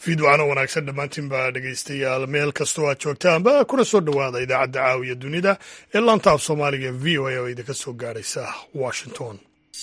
fiidwacno wanaagsan dhammaantiin baa dhegaystayaal meel kastoo aad joogtaanba kuna soo dhowaada idaacadda caawiya dunida ee laanta af soomaaliga v o a oo idinka soo gaadhaysa washington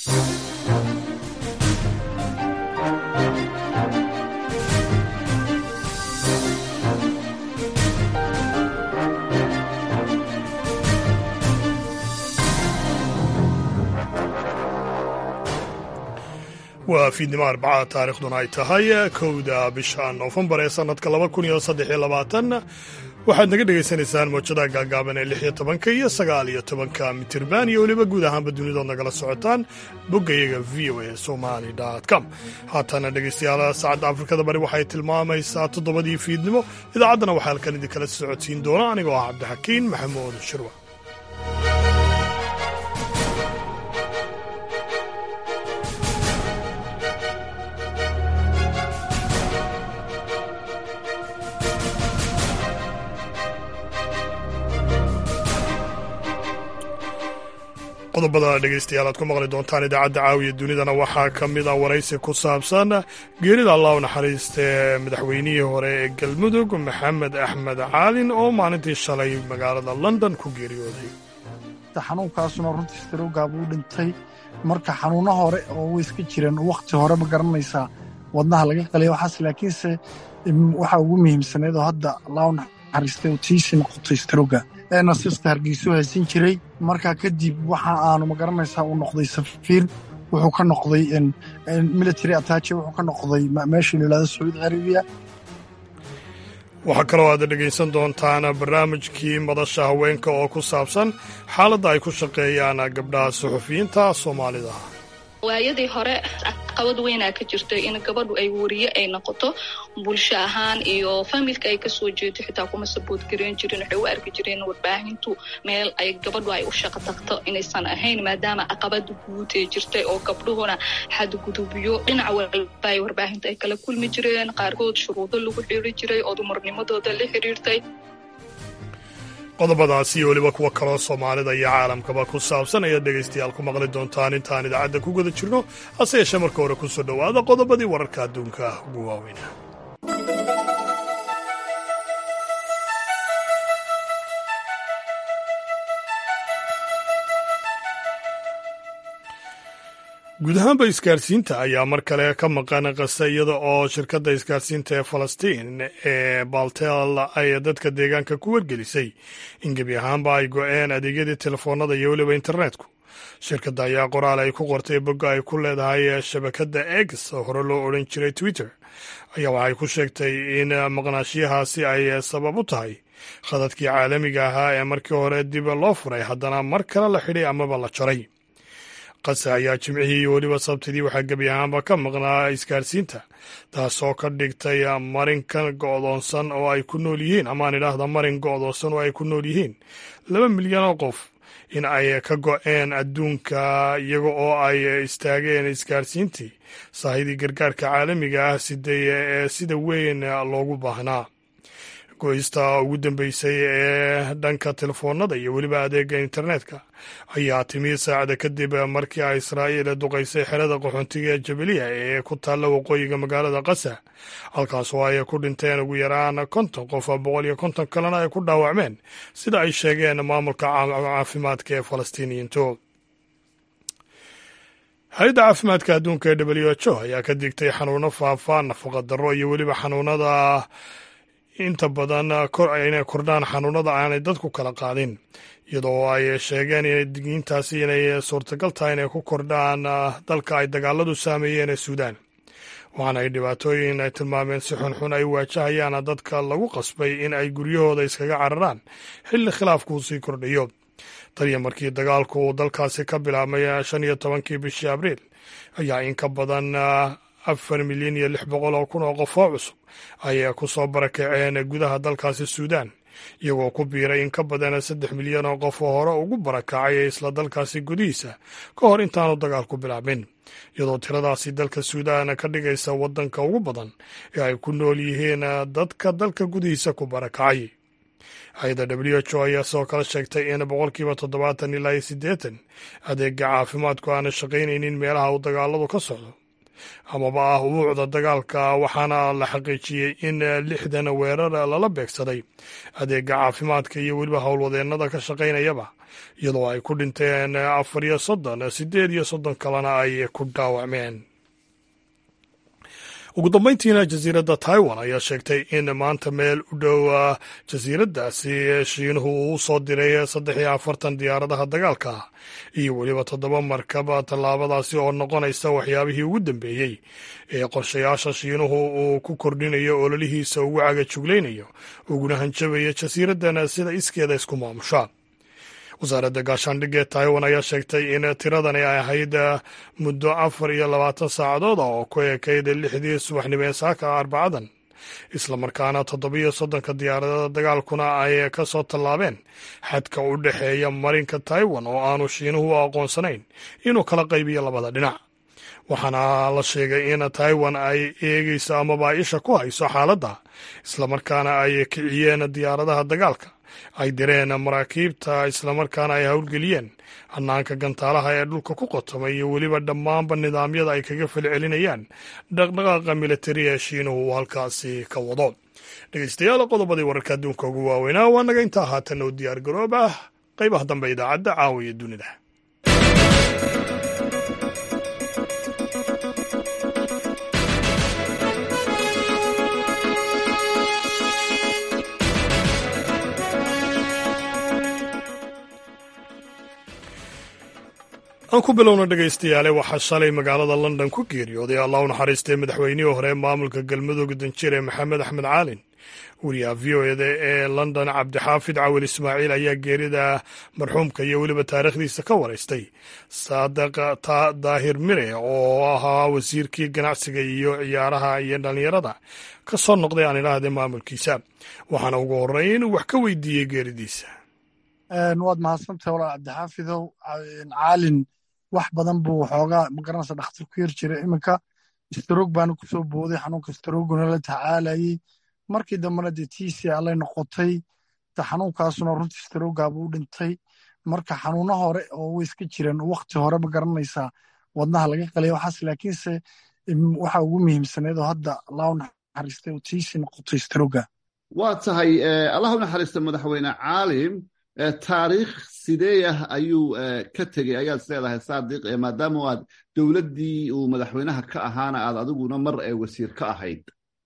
waa fiidnimo arbacada taarikhduna ay tahay kowda bisha noofembar ee sannadka laba kun iyo saddex iyo labaatan waxaad naga dhegaysanaysaan mawjadaha gaagaaban ee lix iyo tobanka iyo sagaal iyo tobanka mitirban iyo weliba guud ahaanba dunidood nagala socotaan boggayaga v o a somali com haatana dhegaystayaal saacadda afrikada bari waxay tilmaamaysaa toddobadii fiidnimo idaacaddana waxaa halkan idinkala socodsiin doona anigoo ah cabdixakiin maxamuud shirwa qodobada dhegaystayaal aad ku maqli doontaan idaacadda caawiya dunidana waxaa ka mid a waraysi ku saabsan geerida allah u naxariistee madaxweynihii hore ee galmudug maxamed axmed caalin oo maalintii shalay magaalada london ku geeriyooday xanuunkaasuna runtii starowgaa buu dhintay marka xanuunno hore oo way iska jireen wakhti hore ma garanaysaa wadnaha laga qalaya waxaas laakiinse waxaa ugu muhiimsaneed oo hadda allah u naxariistay oo tiisi noqotay starowga nasiiska hargeyso haysan jiray markaa kadib waxa aanu magaranaysaa uu noqday safiir wuxuu ka noqday military attache wuxuu ka noqday meesha la yidhahdo sacuudi carabiya waxaa kaloo aad dhegaysan doontaan barnaamijkii madasha haweenka oo ku saabsan xaaladda ay ku shaqeeyaan gabdhaha suxufiyiinta soomaalida waayadii hore caqabad weynaa ka jirtay in gabadhu ay wariye ay noqoto bulsho ahaan iyo familka ay kasoo jeedo xitaa kuma sabood gareyn jirin waxay u arki jireen warbaahintu meel ay gabadhu ay u shaqo tagto inaysan ahayn maadaama caqabada guud ee jirtay oo gabdhuhuna xadgudubyo dhinac walba ay warbaahinta ay kala kulmi jireen qaarkood shuruudo lagu xiri jiray oo dumarnimadooda la xiriirtay qodobadaasi iyo weliba kuwo kaloo soomaalida iyo caalamkaba ku saabsan ayaad dhegaystayaal ku maqli doontaan intaan idaacadda ku guda jirno hase yeeshee marka hore ku soo dhowaada qodobadii wararka adduunka ugu waaweyna guud ahaanba isgaarsiinta ayaa mar kale ka maqan qase iyada oo shirkadda isgaarsiinta ee falastiin ee baltel ay dadka deegaanka ku wargelisay in gebi ahaanba ay go-een adeegyadii telefoonada iyo weliba internetku shirkadda ayaa qoraal ay ku qortay bogga ay ku leedahay shabakadda x oo hore loo odhan jiray twitter ayaa waxay ku sheegtay in maqnaashiyahaasi ay sabab u tahay khadadkii caalamiga ahaa ee markii hore dib loo furay haddana mar kale la xidhay amaba la jaray qase ayaa jimcihii iyo weliba sabtidii waxaa gebi ahaanba ka maqnaa isgaarsiinta taasoo ka dhigtay marinkan go'doonsan oo ay ku nool yihiin amaan idhaahda marin go'doonsan oo ay ku nool yihiin laba milyan oo qof in ay ka go'een adduunka iyaga oo ay istaageen isgaarsiintii saahidii gargaarka caalamiga ah siday ee sida weyn loogu baahnaa goysta ugu dambeysay ee dhanka telefoonada iyo weliba adeega internetka ayaa timi saacada kadib markii ay israa'iil duqaysay xerada qaxoontiga ee jabaliya ee ku taalla waqooyiga magaalada qasa halkaas oo ay ku dhinteen ugu yaraan konton qof boqol iyo konton kalena ay ku dhaawacmeen sida ay sheegeen maamulka caafimaadka ee falastiiniyiintu hay-adda caafimaadka adduunka ee w h o ayaa ka digtay xanuuno faafa nafaqa darro iyo weliba xanuunada inta badan inay kordhaan xanuunada aanay dadku kala qaadin iyadoo ay sheegeen inay digiintaasi inay suurtagal tahay inay ku kordhaan dalka ay dagaaladu saameeyeen ee suudaan waxaana ay dhibaatooyin ay tilmaameen si xunxun ay waajahayaan dadka lagu qasbay in ay guryahooda iskaga cararaan xilli khilaafkuu sii kordhayo taniyo markii dagaalku uu dalkaasi ka bilaabmay shan iyo tobankii bishii abriil ayaa in ka badan afar milyan iyo lix boqol oo kun oo qof oo cusub ayay ku soo barakaceen gudaha dalkaasi suudaan iyagoo ku biiray in ka badan saddex milyan oo qof oo hore ugu barakacay isla dalkaasi gudihiisa ka hor intaanu dagaalku bilaabin iyadoo tiradaasi dalka suudaan ka dhigaysa waddanka ugu badan ee ay ku nool yihiin dadka dalka gudihiisa ku barakacay hay-adda w h o ayaa sidoo kale sheegtay in boqolkiiba toddobaatan ilaa iyo siddeetan adeega caafimaadku aana shaqaynaynin meelaha uu dagaaladu ka socdo amaba ah ubuucda dagaalka waxaana la xaqiijiyey in lixdan weerar lala beegsaday adeega caafimaadka iyo weliba howlwadeennada ka shaqaynayaba iyadoo ay ku dhinteen afar iyo soddon siddeed iyo soddon kalena ay ku dhaawacmeen ugu dambayntiina jasiiradda taiwan ayaa sheegtay in maanta meel u dhow jasiiraddaasi shiinuhu uu soo diray saddex iyo afartan diyaaradaha dagaalka iyo weliba toddoba markab tallaabadaasi oo noqonaysa waxyaabihii ugu dambeeyey ee qorshayaasha shiinuhu uu ku kordhinayo ololihiisa ugu cagajuglaynayo uguna hanjabaya jasiiraddan sida iskeeda isku maamusha wasaaradda gaashaandhigga ee taiwan ayaa sheegtay in tiradani ay ahayd muddo afar iyo labaatan saacadood oo ku ekayd lixdii subaxnimo ee saaka arbacadan islamarkaana toddobiyo soddonka diyaaradada dagaalkuna ay ka soo tallaabeen xadka u dhexeeya marinka taiwan oo aanu shiinuhu u aqoonsanayn inuu kala qaybiyo labada dhinac waxaana la sheegay in taiwan ay eegeyso amaba isha ku hayso xaaladda islamarkaana ay kiciyeen diyaaradaha dagaalka ay direen maraakiibta islamarkaana ay howlgeliyeen hannaanka gantaalaha ee dhulka ku qotomay iyo weliba dhammaanba nidaamyada ay kaga falcelinayaan dhaqdhaqaaqa militari ee shiinuhu uu halkaasi ka wado dhegeystayaal qodobadii wararka adduunka ugu waaweynaa waa naga intaa haatan oo diyaar garoob ah qaybaha dambe idaacadda caawiya dunida aan ku bilowna dhegaystayaale waxaa shalay magaalada london ku geeriyooday allah u naxariistay madaxweynihii hore maamulka galmudug danjire maxamed axmed caalin wariyaha v o eda ee london cabdixaafid cawil ismaaciil ayaa geerida marxuumka iyo weliba taariikhdiisa ka waraystay saadiq daahir mire oo ahaa wasiirkii ganacsiga iyo ciyaaraha iyo dhallinyarada ka soo noqday aan idhaahdee maamulkiisa waxaana ugu horreyn inuu wax ka weydiiyey geeridiisa waad mahadsantahay walaal cabdixaafidow caalin wax badan buu waxoogaa magaranaysa dhakhtar ku yar jira iminka staroog baana kusoo booday xanuunka starooguna la tacaalayey markii dambena dee tiisi allay noqotay xanuunkaasuna runtii starooggaabuu u dhintay marka xanuuno hore oo way iska jireen wakti hore ma garanaysaa wadnaha laga qalaya waxaas laakiinse waxa ugu muhiimsaneed oo hadda allahu naxariistay oo tiisi noqotay staroogga waa tahay allah u naxariista madaxweyne caalim taariikh sidee ah ayuu ka tegey ayaad isleedahay saadiq maadaama aad dowladdii uu madaxweynaha ka ahaana aad adiguna mar ee wasiir ka ahayd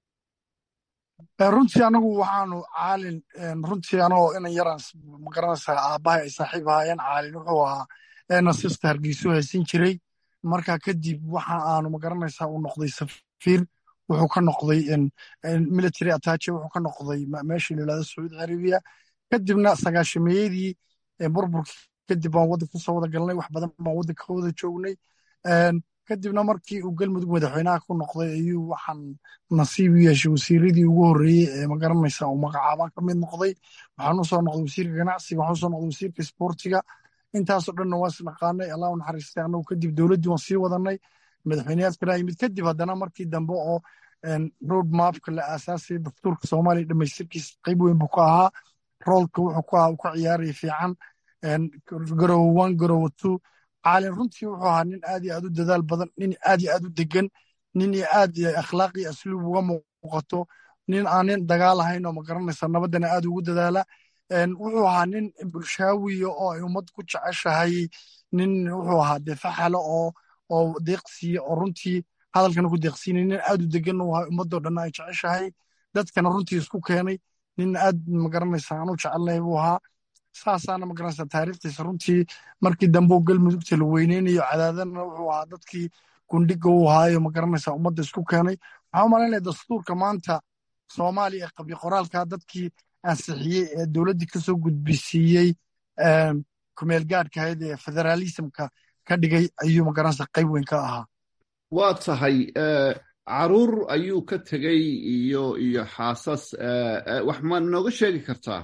runtii anagu waxaanu caalin runtii anagoo inan yaraan magaranaysaa aabbahay ay saaxiib ahaayeen caalin wuxuu ahaa nasista hargeysu haysan jiray marka kadib waxa aanu magaranaysaa uu noqday safiir wuxuu ka noqday military attache wuxuu ka noqday meeshii la yidhahdo sacuudi arabiya kadibna sagaashameeyadii burburkii kadib baan waddanka kusoo wada galnay wax badan baan waddanka ka wada joognay kadibna markii uu galmudug madaxweynaha ku noqday ayuu waxaan nasiib u yeeshay wasiiradii ugu horreeyey ee magaranaysa uu magacaabaan ka mid noqday waxaan usoo noqday wasiirka ganacsiga waxaan usoo noqday wasiirka isboortiga intaasoo dhanna waan isnaqaanay allah u naxariistay annagu kadib dowladdii waan sii wadanay madaxweyneyaad kalaa yimid kadib haddana markii dambe oo road mapka la aasaasay dastuurka soomaaliya dhamaystirkiisa qayb weyn buu ka ahaa roolka wuxuu ku ahaa uu ka ciyaaraya fiican garowo one garowo two caalin runtii wuxuu ahaa nin aad iyo aad u dadaal badan nin aad iyo aad u degan nin iyo aad akhlaaq iyo asluub uga muuqato nin aan nin dagaal ahayn oo magaranaysa nabaddana aad ugu dadaala wuxuu ahaa nin bulshaawiya oo ay ummad ku jeceshahay nin wuxuu ahaa dee faxalo oo oo deeqsiya oo runtii hadalkana ku deeqsiinay nin aad u degan u ahaa ummadoo dhanna ay jeceshahay dadkana runtii isku keenay nin aad magaranaysa aan u jecelnahay buu ahaa saasaana magaranaysa taariikhdiisa runtii markii dambe galmudugta la weyneynayo cadaadana wuxuu ahaa dadkii gundhiga u ahaayo magaranaysa ummadda isku keenay waxaan u malaynaya dastuurka maanta soomaaliya ee qabyo qoraalka dadkii ansixiyey ee dowladdii kasoo gudbisiiyey kumeel gaadhka ahayd ee federaalismka ka dhigay ayuu magaranaysa qayb weyn ka ahaa waa tahay caruur ayuu ka tegey iyo iyo xaasas wax ma nooga sheegi kartaa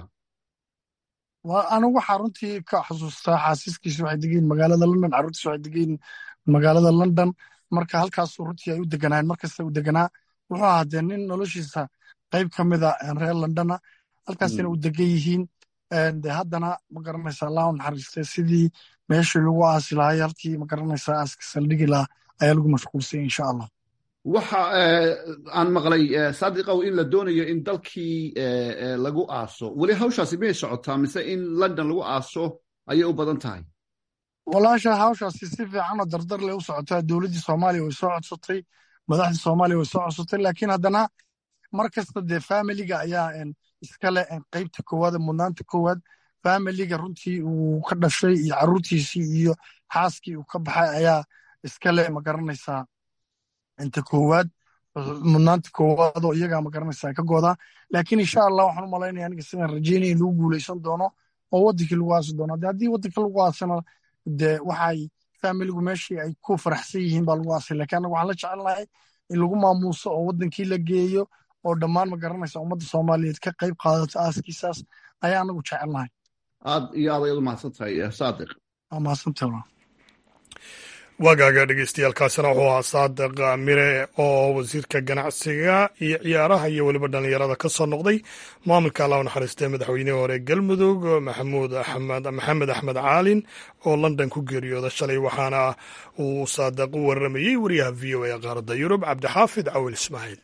anigu waxaa runtii ka xusuustaa xaasiskiisa waxay degeyin magaalada london carruurtiisa waxay degeyin magaalada london marka halkaasuu runtii ay u deganaayeen markasta u deganaa wuxuu ahaa dee nin noloshiisa qayb ka mida reer londona halkaasina u degan yihiin de haddana magaranaysa allah u naxariistay sidii meeshii lagu aasi lahay halkii magaranaysa aaska saldhigi lahaa ayaa lagu mashquulsay insha allah waxa aan maqlay saadiqow in la doonayo in dalkii lagu aaso weli hawshaasi miyay socotaa mise in london lagu aaso ayay u badan tahay walaasha hawshaasi si fiicanoo dardar leh u socotaa dowladdii soomaaliya way soo codsatay madaxdii soomaaliya way soo codsatay laakiin haddana mar kasta dee familiga ayaa iskale qaybta koowaad mudnaanta koowaad familiga runtii uu ka dhashay iyo caruurtiisii iyo xaaskii uu ka baxay ayaa iskale ma garanaysaa inta koowaad mudnaanta koowaad oo iyagaa ma garanaysaa ka goodaa laakiin insha allah waxaan u malaynaya aniga sidaan rajeynaya in lagu guuleysan doono oo waddankii lagu aasi doono de haddii waddanka lagu aasana dee waxay familigu meeshii ay ku faraxsan yihiin baa lagu aasay lakiin annaga waxaan la jecelnahay in lagu maamuuso oo waddankii la geeyo oo dhammaan ma garanaysa ummadda soomaaliyeed ka qayb qaadato aaskiisaas ayaa anagu jecelnahay aad iyo aad ayaad u mahadsan tahay saadiq waa mahadsantahay waagaaga dhegeystayaaalkaasina wuxuu ahaa saadiq mire oo wasiirka ganacsiga iyo ciyaaraha iyo weliba dhallinyarada ka soo noqday maamulka allah u naxariistay madaxweynihii hore galmudug maxamuud axmed maxamed axmed caalin oo london ku geeriyooda shalay waxaana uu saadiq u waramayey wariyaha v o a qaaradda yurub cabdixaafid cawil ismaaciil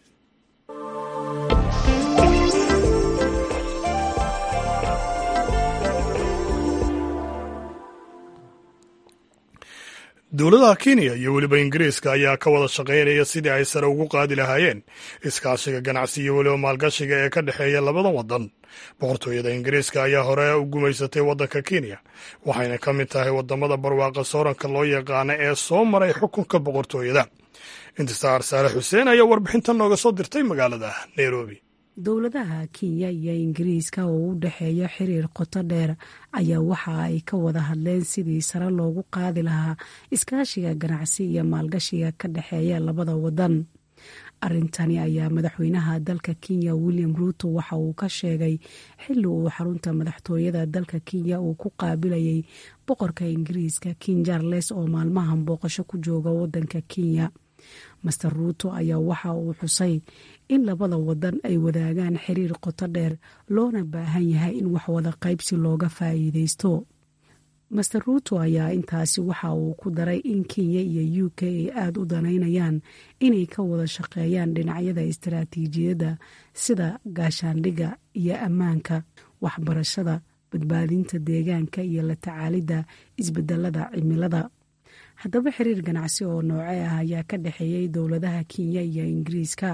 dowladaha kenya iyo weliba ingiriiska ayaa ka wada shaqaynaya sidii ay sare ugu qaadi lahaayeen iskaashiga ganacsi iyo weliba maalgashiga ee ka dhexeeya labadan waddan boqortooyada ingiriiska ayaa hore u gumaysatay waddanka kenya waxayna ka mid tahay waddamada barwaaqa sooranka loo yaqaana ee soo maray xukunka boqortooyada intisaar saale xuseen ayaa warbixintan nooga soo dirtay magaalada nairobi dowladaha kenya iyo ingiriiska oo u dhexeeya xiriir qoto dheer ayaa waxa ay ka wada hadleen sidii sare loogu qaadi lahaa iskaashiga ganacsi iyo maalgashiga ka dhexeeya labada wadan arrintani ayaa madaxweynaha dalka kenya william ruuto waxa uu ka sheegay xilli uu xarunta madaxtooyada dalka kenya uu ku qaabilayay boqorka ingiriiska king charles oo maalmahan booqasho ku jooga wadanka kenya master ruuto ayaa waxa uu xusay in labada wadan ay wadaagaan xiriir qoto dheer loona baahan yahay in wax wada qaybsi looga faa'iideysto master ruuto ayaa intaasi waxa uu ku daray in kenya iyo u k ay aada u danaynayaan inay ka wada shaqeeyaan dhinacyada istaraatiijiyadda sida gaashaandhigga iyo ammaanka waxbarashada badbaadinta deegaanka iyo la tacaalidda isbedelada cimilada haddaba xiriir ganacsi oo nooce ah ayaa ka dhexeeyey dowladaha kenya iyo ingiriiska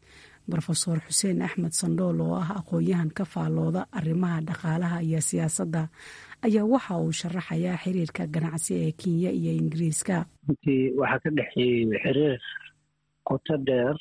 rofeor xuseen axmed sandhool oo ah aqoon-yahan ka faallooda arrimaha dhaqaalaha iyo siyaasadda ayaa waxa uu sharaxayaa xiriirka ganacsi ee kenya iyo ingiriiska runtii waxaa ka dhexeeyey xiriir qoto dheer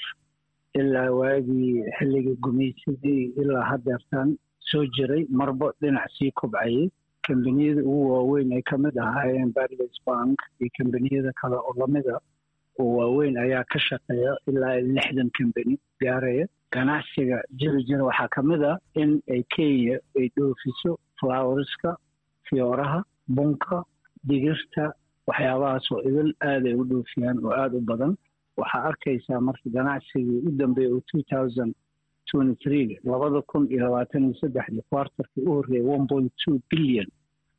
ilaa waagii xilligii gumaysadii ilaa hadeertan soo jiray marbo dhinac sii kobcayay kambaniyada ugu waaweyn ay kamid ahaayeen barles bank iyo kambaniyada kale oo lamida oo waaweyn ayaa ka shaqeeya ilaa lixdan kambani gaaraya ganacsiga jiri jira waxaa ka mid ah in ay kenya ay dhoofiso flowerska fiyooraha bunka digirta waxyaabahaas oo idil aaday u dhoofiyaan oo aada u badan waxaa arkaysaa marka ganacsigii u dambeeya oo two thousand twenty three labada kun iyo labaatan iyo saddexdii kwartarkii u horreeyay one point two billion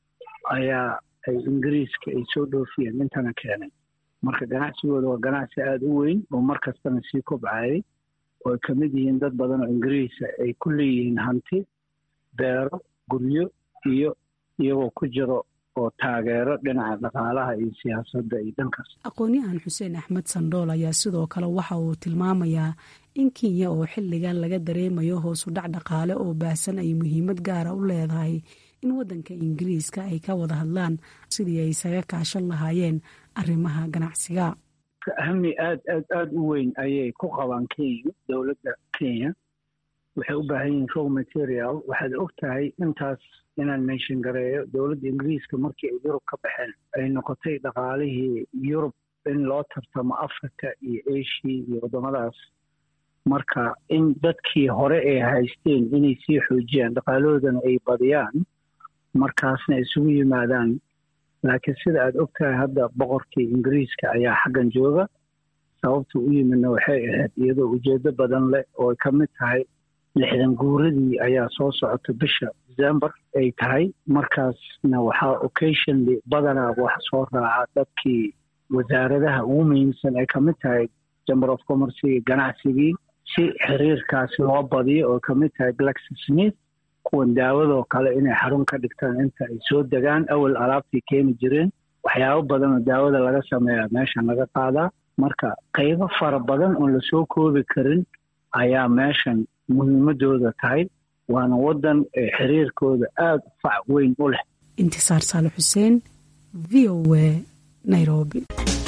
ayaa ay ingiriiska ay soo dhoofiyeen intana keenay marka ganacsigooda waa ganacsi aada u weyn oo mar kastana sii kobcayay oo ay ka mid yihiin dad badan oo ingiriisa ay ku leeyihiin hanti beero guryo iyo iyagoo ku jiro oo taageero dhinaca dhaqaalaha iyo siyaasadda iyo dhankaas aqoon-yahan xuseen axmed sandhool ayaa sidoo kale waxa uu tilmaamayaa in kenya oo xilligan laga dareemayo hoosu dhac dhaqaale oo baahsan ay muhiimad gaara u leedahay in waddanka ingiriiska ay ka wada hadlaan sidii ay isaga kaashan lahaayeen arrimaha ganacsiga ahami aad aad aada u weyn ayay ku qabaan kenya dowladda kenya waxay u baahan yihiin row material waxaad og tahay intaas inaan meenshin gareeyo dowladda ingiriiska markii ay yurub ka baxeen ay noqotay dhaqaalihii yurub in loo tartamo africa iyo asia iyo waddamadaas marka in dadkii hore ay haysteen inay sii xoojiyaan dhaqaalahoodana ay badiyaan markaasna isugu yimaadaan laakiin sida aad og tahay hadda boqorkii ingiriiska ayaa xaggan jooga sababta u yimidna waxay ahayd iyadoo ujeedo badan leh oo ay ka mid tahay lixdan guuradii ayaa soo socota bisha december ay tahay markaasna waxaa occasionally badanaa wax soo raaca dadkii wasaaradaha ugu muhiimsan ay ka mid tahay chamber of commercegi ganacsigii si xiriirkaas loo badiyo oo kamid tahay glaxo smith kuwan daawadoo kale inay xarun ka dhigtaan inta ay soo degaan awal alaabtay keeni jireen waxyaabo badan oo daawada laga sameeya meeshan laga qaadaa marka qaybo fara badan oon lasoo koobi karin ayaa meeshan muhiimadooda tahay waana wadan xiriirkooda aada u fac weyn u leh intisaar saale xuseen v o a nairobi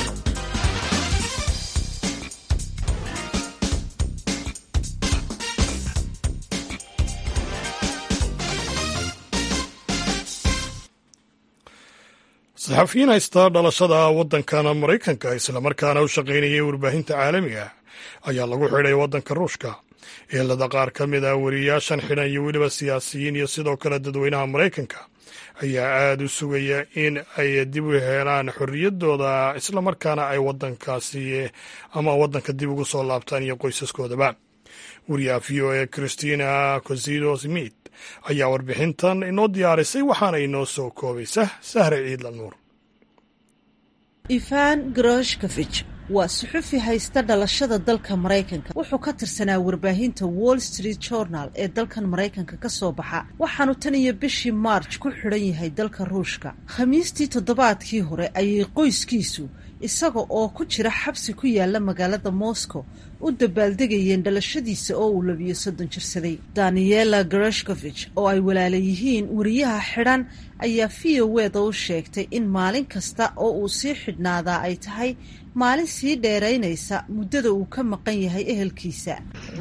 saxafiyiin haysta dhalashada waddankan maraykanka islamarkaana u shaqaynayay warbaahinta caalamiga ayaa lagu xidhay waddanka ruushka eelada qaar ka mid ah wariyaashan xidhan iyo weliba siyaasiyiin iyo sidoo kale dadweynaha maraykanka ayaa aada u sugaya in ay dib u helaan xorriyaddooda islamarkaana ay waddankaasi ama waddanka dib ugu soo laabtaan iyo qoysaskoodaba wariyaha v o a christina cosido smith ayaa warbixintan inoo diyaarisay waxaana inoo soo koobaysa sahre ciidla nuur ivan groshkovich waa suxufi haysta dhalashada dalka maraykanka wuxuu ka tirsanaa warbaahinta wall street journal ee dalkan maraykanka ka soo baxa waxaanu tan iyo bishii march ku xidhan yahay dalka ruushka khamiistii toddobaadkii hore ayay qoyskiisu isaga oo ku jira xabsi ku yaala magaalada moscow u dabaaldegayeen dhalashadiisa oo uu labiyo soddon jirsaday daniela groshkovich oo ay walaala yihiin wariyaha xidhan ayaa v o weda u sheegtay in maalin kasta oo uu sii xidhnaadaa ay tahay maalin sii dheeraynaysa muddada uu ka maqan yahay ehelkiisa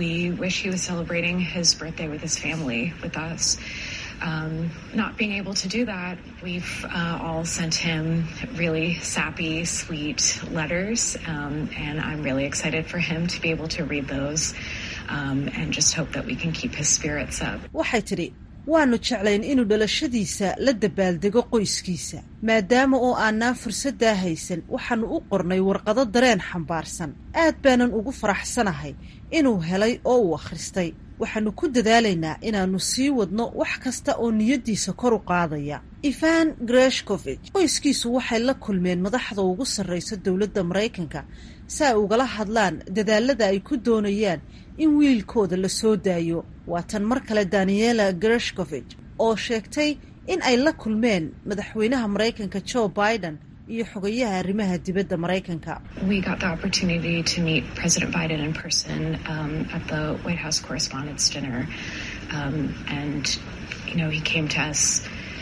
Um, not being able to do that, we've uh, all sent him really sappy, sweet letters, um, and I'm really excited for him to be able to read those um, and just hope that we can keep his spirits up. waxay tidhi waanu jeclayn inuu dhalashadiisa la dabaaldego qoyskiisa maadaama oo aanaan fursaddaa haysan waxaanu u qornay warqado dareen xambaarsan aad baanan ugu faraxsanahay inuu helay oo uu akhristay waxaanu ku dadaalaynaa inaannu sii wadno wax kasta oo niyaddiisa kor u qaadaya ivan greshkovich qoyskiisu waxay la kulmeen madaxda ugu sarraysa dowladda maraykanka si ay ugala hadlaan dadaalada ay ku doonayaan in wiilkooda la soo daayo waa tan mar kale daniela greshkovich oo sheegtay in ay la kulmeen madaxweynaha maraykanka joe biden iyo xogayaha arrimaha dibadda maraykanka We got the opportunity to meet President Biden in person um, at the White House Correspondents' Dinner. Um, and, you know, he came to us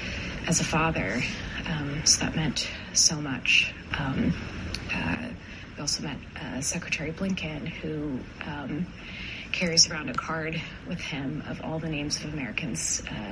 as a father, um, so that meant so much. Um, uh, we also met uh, Secretary Blinken, who um, carries around a card with him of all the names of Americans. Uh,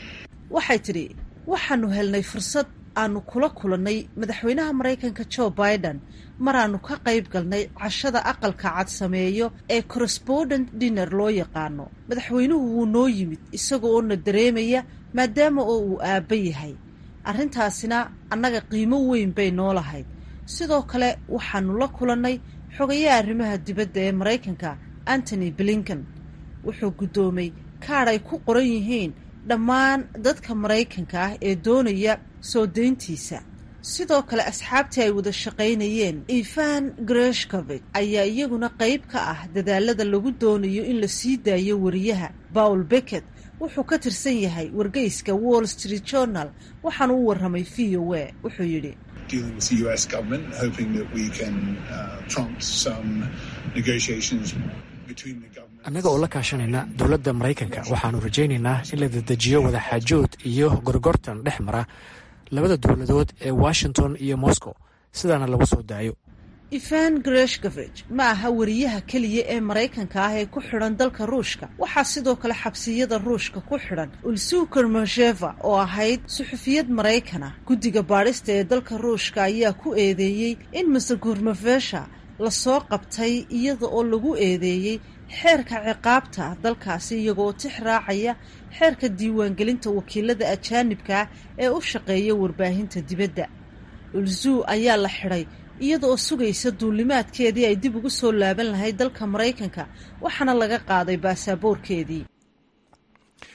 waxay tidhi waxaanu helnay fursad aanu kula kulannay madaxweynaha maraykanka joe biden maraannu ka qayb galnay cashada aqalka cad sameeyo ee correspondent dinner loo yaqaano madaxweynuhu wuu noo yimid isaga oo na dareemaya maadaama oo uu aabba yahay arrintaasina annaga qiimo weyn bay noo lahayd sidoo kale waxaanu la kulannay xogayaha arrimaha dibadda ee maraykanka antony blinken wuxuu guddoomay kaadh ay ku qoran yihiin dhammaan dadka maraykanka ah ee doonaya soo dayntiisa sidoo kale asxaabtii ay wada shaqaynayeen ivan greshkovich ayaa iyaguna qayb ka ah dadaalada lagu doonayo in la sii daayo wariyaha paul becket wuxuu ka tirsan yahay wargeyska wall street journal waxaanu u warramay v o a wuxuu yidhi dealing with the US government, hoping that we can uh, prompt some negotiations between the government. annaga oo la kaashanayna dowladda maraykanka waxaannu rajaynaynaa in la dedejiyo wadaxaajood iyo gorgortan dhex mara labada dowladood ee washington iyo moscow sidaana lagu soo daayo ivan greshkovich ma aha wariyaha keliya ee maraykanka ah ee ku xidhan dalka ruushka waxaa sidoo kale xabsiyada ruushka ku xidhan ulsuker mosheva oo ahayd suxufiyad maraykan ah guddiga baadhista ee dalka ruushka ayaa ku eedeeyey in maser gurmafesha lasoo qabtay iyada oo lagu eedeeyey xeerka ciqaabta dalkaasi iyagoo tix raacaya xeerka diiwaangelinta wakiilada ajaanibka ah ee u shaqeeya warbaahinta dibadda ulzuu ayaa la xidhay iyada oo sugaysa duulimaadkeedii ay dib ugu soo laaban lahayd dalka maraykanka waxaana laga qaaday baasaboorkeedii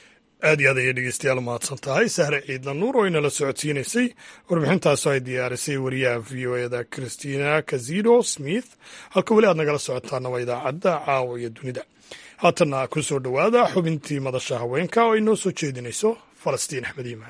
aad iyo aad ayay dhegeystayaal mahadsan tahay sahre ciidla nuur oo inala socodsiinaysay warbixintaasoo ay diyaarisay wariyaha v o eda christina kazido smith halka weli aad nagala socotaana waa idaacadda caawa iyo dunida haatanna ku soo dhowaada xubintii madasha haweenka oo ay noo soo jeedinayso falastiin axmed iimaan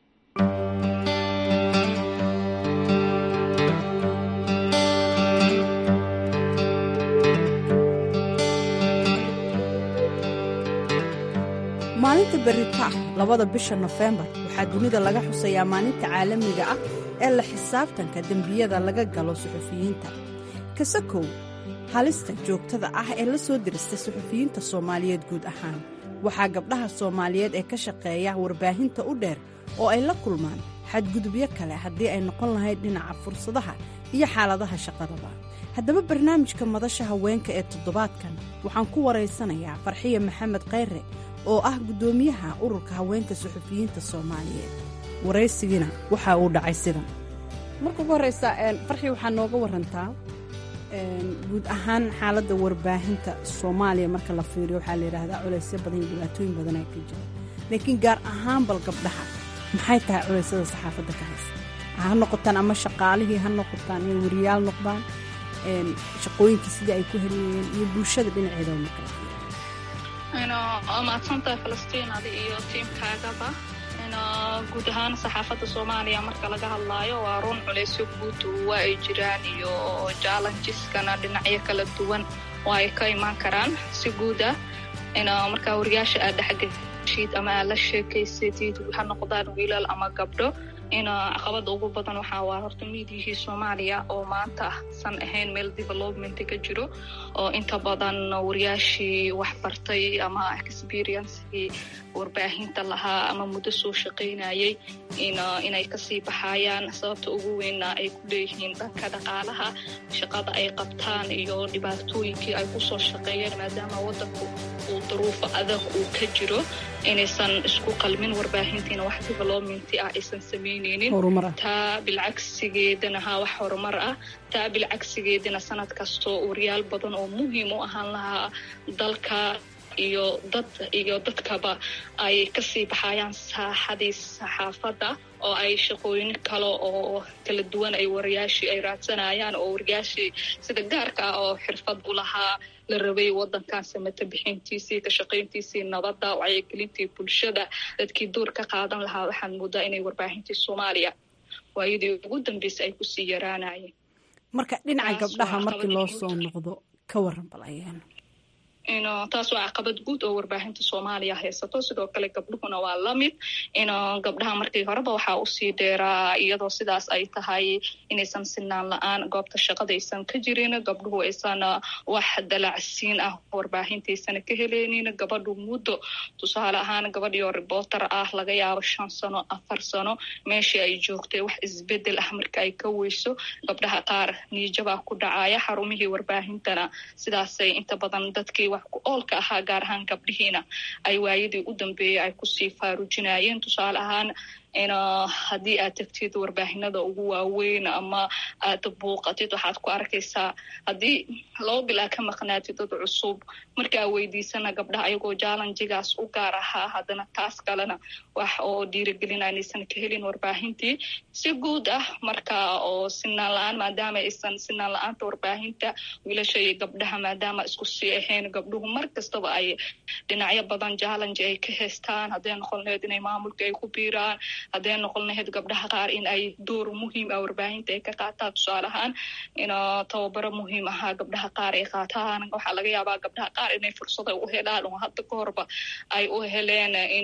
maalinta berita ah labada bisha nofembar waxaa dunida laga xusayaa maalinta caalamiga ah ee la xisaabtanka dembiyada laga galo suxufiyiinta kasakow halista joogtada ah ee la soo dirista suxufiyiinta soomaaliyeed guud ahaan waxaa gabdhaha soomaaliyeed ee ka shaqeeya warbaahinta u dheer oo ay la kulmaan xadgudubyo kale haddii ay noqon lahayd dhinaca fursadaha iyo xaaladaha shaqadaba haddaba barnaamijka madasha haweenka ee toddobaadkan waxaan ku waraysanayaa farxiya maxamed khayre oo ah guddoomiyaha ururka haweenka suxufiyiinta soomaaliyeed waraysigiina waxa uu dhacay sidan marka ugu horreysa farxi waxaa nooga warantaa guud ahaan xaaladda warbaahinta soomaaliya marka la fiiriyo waxaa la yidhaahdaa culaysyo badan iyo dhibaatooyin badanaa ka jira laakiin gaar ahaan bal gabdhaha maxay tahay culeysyada saxaafadda ka haysa ha noqotaan ama shaqaalihii ha noqotaan inay wariyaal noqdaan shaqooyinkii sidii ay ku helayeen iyo bulshada dhinaceeda marka la fiiriyo waa mahadsantahay falastiin adi iyo tiimkaagaba guud ahaan saxaafadda soomaaliya marka laga hadlaayo waa run culaysyo guud waa ay jiraan iyo jallenjiskana dhinacyo kala duwan oo ay ka imaan karaan si guud ah markaa wariyaasha aad dhexgeshid ama aad la sheekaysatid ha noqdaan wiilal ama gabdho in caqabada ugu badan waxaa waa horta miidiyihii soomaaliya oo maanta san ahayn meel development ka jiro oo inta badan wariyaashii wax bartay ama experiencekii warbaahinta lahaa ama muddo soo shaqaynayay inay kasii baxayaan sababta ugu weynna ay ku leeyihiin dhanka dhaqaalaha shaqada ay qabtaan iyo dhibaatooyinkii ay kusoo shaqeeyeen maadaama wadanku uu duruufo adag uu ka jiro inaysan isku qalmin warbaahintiina wax development ah aysan samaynaynin taa bilcagsigeedana ha wax horumar ah taa bilcagsigeedana sanad kastoo wariyaal badan oo muhiim u ahaan lahaa dalka iyo dad iyo dadkaba ay kasii baxayaan saaxadii saxaafadda oo ay shaqooyin kale oo kala duwan ay wariyaashii ay raadsanayaan oo wariyaashii sida gaarka ah oo xirfad u lahaa la rabay wadankan samata bixintiisii ka shaqayntiisii nabadda wacyigelintii bulshada dadkii door ka qaadan lahaa waxaan moodaa inay warbaahintii soomaaliya waayadii ugu dambeysay ay kusii yaraanayeen marka dhinaca gabdhaha markii loo soo noqdo ka waran bal ayaan taas waa caqabad guud oo warbaahinta soomaaliya haysato sidoo kale gabdhuhuna waa lamid in gabdhaha markii horeba waxaa usii dheeraa iyadoo sidaas ay tahay inaysan sinaan la-aan goobta shaqada aysan ka jirin gabdhuhu aysan wax dalacsiin ah warbaahintaaysan ka heleynin gabadhu muddo tusaale ahaan gabadhioo reporter ah laga yaabo shan sano afar sano meeshii ay joogtay wax isbedel ah marka ay ka weyso gabdhaha qaar niijabaa ku dhacaya xarumihii warbaahintana sidaasay inta badan dadkii wax ku oolka ahaa gaar ahaan gabdhihiina ay waayadii u dambeeyey ay kusii faarujinayeen tusaale ahaan haddii aad tagtid warbaahinada ugu waaweyn ama aad buuqatid waxaad ku arkaysaa haddii laba bil aa ka maqnaatid dad cusub markaa weydiisana gabdhaha ayagoo jallenjigaas u gaar ahaa haddana taas kalena wax oo dhiirigelina inaysan ka helin warbaahintii si guud ah marka oo sinaan la-aan maadaama aysan sinaan la-aanta warbaahinta wiilasha iyo gabdhaha maadaama isku sii ahayn gabdhuhu mar kastaba ay dhinacyo badan jallenji ay ka haystaan hadday noqon laheyd inay maamulka ay ku biiraan hadday noqon lahayd gabdhaha qaar in ay door muhiim ah warbaahinta ay ka qaataan tusaale ahaan in tababaro muhiim ahaa gabdhaha qaar ay qaataan waxaa laga yaabaa gabdhaha qaar inay fursada u helaan oo hadda ka horba ay u heleen in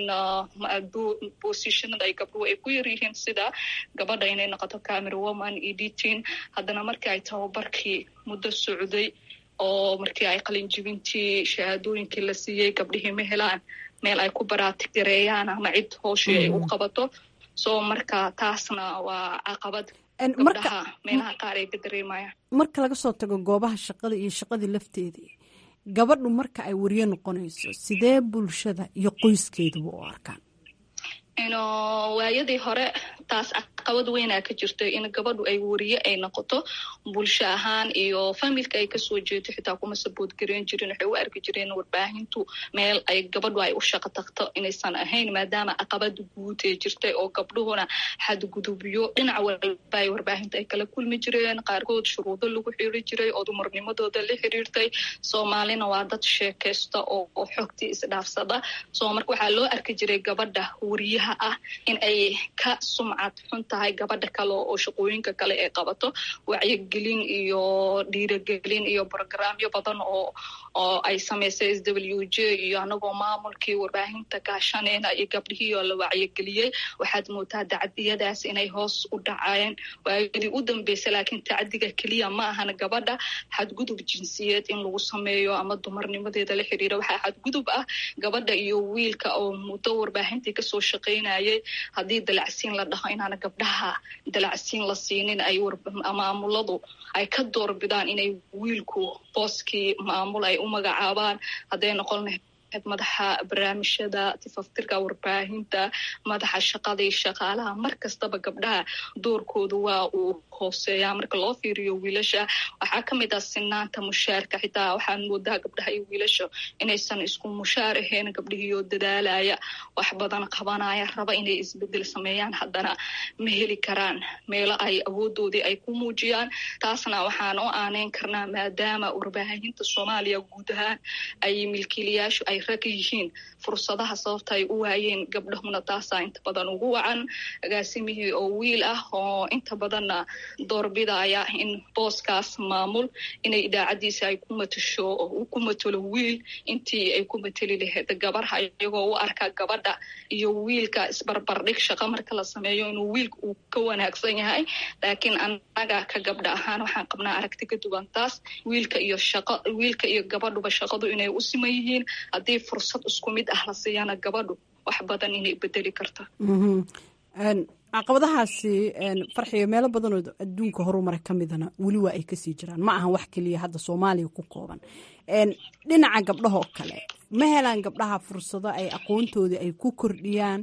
positionada ay gabdhuhu ay ku yaryihiin sida gabadha inay noqoto camera woman editing haddana markii ay tababarkii muddo socday oo markii ay qalinjibintii shahaadooyinkii la siiyey gabdhihii ma helaan meel ay ku baraatigareeyaan ama cid hooshii ay u qabato soo marka taasna waa caqabad gabdhaha meelaha qaar ay ka dareemayaan marka laga soo tago goobaha shaqada iyo shaqadii lafteedii gabadhu marka ay wariyo noqonayso sidee bulshada iyo qoyskeeduba u arkaan waayadii hore taas caqabad weynaa ka jirta in gabadhu ay wariye ay noqoto bulsho ahaan iyo familka ay kasoo jeedo xitaa kuma sabood gareyn jirin waxay u arki jireen warbaahintu meel ay gabadhu ay u shaqo tagto inaysan ahayn maadaama caqabada guud ee jirtay oo gabdhuhuna xadgudubyo dhinac walba ay warbaahinta ay kala kulmi jireen qaarkood shuruudo lagu xiri jiray oo dumarnimadooda la xiriirtay soomaalina waa dad sheekaysta oo xogtii isdhaafsada soo marka waxaa loo arki jiray gabadha wariyaha ah in ay ka sumcad xun tahay gabadha kale oo shaqooyinka kale ay qabato wacyigelin iyo dhiiragelin iyo brogramyo badan oo oo ay samaysay s w j iyo anagoo maamulkii warbaahinta gaashaneyna iyo gabdhihii oo la wacyigeliyey waxaad moodaa dacdiyadaas inay hoos u dhacayeen waayadii u dambeysay laakiin tacdiga keliya ma ahan gabadha xadgudub jinsiyeed in lagu sameeyo ama dumarnimadeeda la xiriira waxaa xadgudub ah gabadha iyo wiilka oo muddo warbaahintii kasoo shaqaynayay haddii dalacsiin la dhaho inaana gabdhaha dalacsiin la siinin ay maamuladu ay ka doorbidaan inay wiilku booskii maamul ay u magacaabaan hadday noqon lahayd madaxa barnaamijyada tifaftirka warbaahinta madaxa shaqada iyo shaqaalaha mar kastaba gabdhaha doorkoodu waa uu hooseeyaa marka loo fiiriyo wiilasha waxaa ka mid ah sinaanta mushaarka xitaa waxaan moodaa gabdhaha iyo wiilasha inaysan isku mushaar ahayn gabdhihiioo dadaalaya wax badan qabanaya raba inay isbedel sameeyaan haddana ma heli karaan meelo ay awoodoodii ay ku muujiyaan taasna waxaan u aaneyn karnaa maadaama warbaahinta soomaaliya guud ahaan ay milkiilayaashu ay rag yihiin fursadaha sababta ay u waayeen gabdhahuna taasaa inta badan ugu wacan agaasimihii oo wiil ah oo inta badanna doorbidaya in booskaas maamul inay idaacadiisa ay ku matasho uu ku matalo wiil intii ay ku mateli lahayd gabarha iyagoo u arka gabadha iyo wiilka isbarbardhig shaqo marka la sameeyo inuu wiilka uu ka wanaagsan yahay laakiin annaga ka gabdha ahaan waxaan qabnaa aragti ka duwan taas wiilka iyo shaqo wiilka iyo gabadhuba shaqadu inay u siman yihiin haddii fursad isku mid ah la siiyana gabadhu wax badan inay bedeli karto caqabadahaasi farxiga meelo badanoo adduunka horumara ka midana weli waa ay kasii jiraan ma ahan wax keliya hadda soomaaliya ku kooban dhinaca gabdhahoo kale ma helaan gabdhaha fursado ay aqoontoodii ay ku kordhiyaan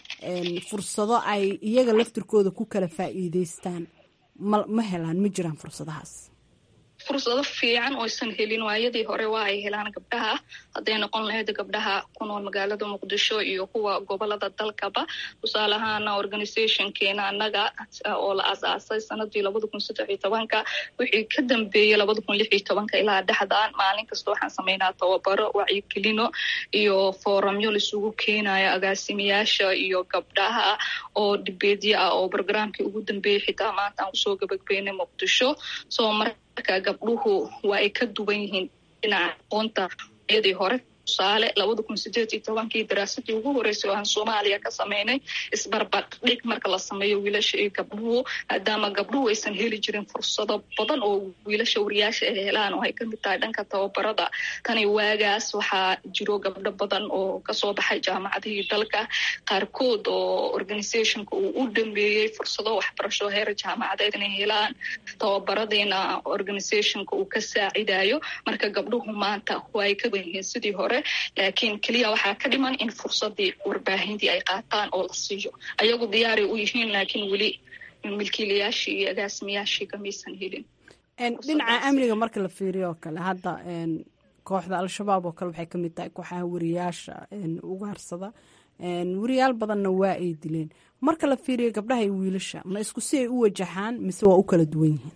fursado ay iyaga laftirkooda ku kala faa'iideystaan ma helaan ma jiraan fursadahaas fursado fiican oysan helin waayadii hore waa ay helaan gabdhaha hadday noqon lahayd gabdhaha ku nool magaalada muqdisho iyo kuwa gobolada dalkaba tusaale ahaana organizationkeena annaga oo la asaasay sanadii labada kun saddex iyo tobanka wixii ka dambeeyey labada kun lix iyo tobanka ilaa dhexdan maalin kasta waxaan sameynaa tababaro wacyigelino iyo foramyo laisugu keenayo agaasimayaasha iyo gabdhaha oo dhibeedyo ah oo brograamkii ugu dambeeyey xitaa maanta aan kusoo gabagbeynay muqdisho soo marka gabdhuhu waa ay ka duwan yihiin dhinaca aqoonta yadii hore tusaale labada kun sideed iyo tobankii daraasadii ugu horeysay oo aan soomaaliya ka sameynay isbarbardhig marka la sameeyo wiilasha iyo gabdhuhu maadaama gabdhuhu aysan heli jirin fursado badan oo wiilasha wariyaasha ay helaan oo ay kamid tahay dhanka tababarada tani waagaas waxaa jiro gabdho badan oo kasoo baxay jaamacadihii dalka qaarkood oo organizationka uu u dhameeyey fursado waxbarasho heer jaamacadeed inay helaan tababaradiina organizationka uu ka saacidayo marka gabdhuhu maanta waa ay ka wan yihiin sidii hore laakiin keliya waxaa ka dhiman in fursadii warbaahintii ay qaataan oo la siiyo ayagu diyaaray u yihiin laakiin weli milkiilayaashii iyo agaasimayaashii kamaysan helin dhinaca amniga marka la fiiriyo oo kale hadda kooxda al-shabaab oo kale waxay ka mid tahay kooxaha wariyaasha ugaarsada wariyaal badanna waa ay dileen marka la fiiriyo gabdhaha iyo wiilasha ma isku si ay u wajahaan mise waa u kala duwan yihiin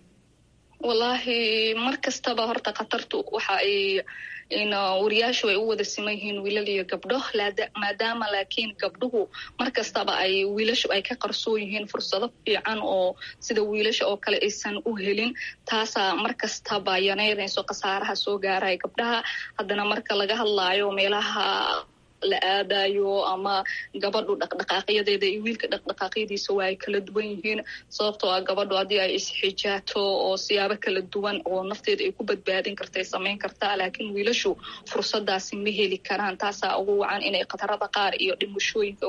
wallaahi mar kastaba horta khatartu waxa ay wariyaashu ay u wada siman yihiin wiilal iyo gabdho maadaama laakiin gabdhuhu mar kastaba ay wiilashu ay ka qarsoon yihiin fursado fiican oo sida wiilasha oo kale aysan u helin taasaa mar kastaba yanaynayso khasaaraha soo gaaraya gabdhaha haddana marka laga hadlaayo meelaha la aadayo ama gabadhu dhaqdhaqaaqyadeeda iyo wiilka dhaqdhaqaaqyadiisa waa ay kala duwan yihiin sababtoo ah gabadhu haddii ay isxijaato oo siyaabo kala duwan oo nafteeda ay ku badbaadin karta ay samayn kartaa laakiin wiilashu fursadaasi ma heli karaan taasaa ugu wacan inay khatarada qaar iyo dhimashooyinka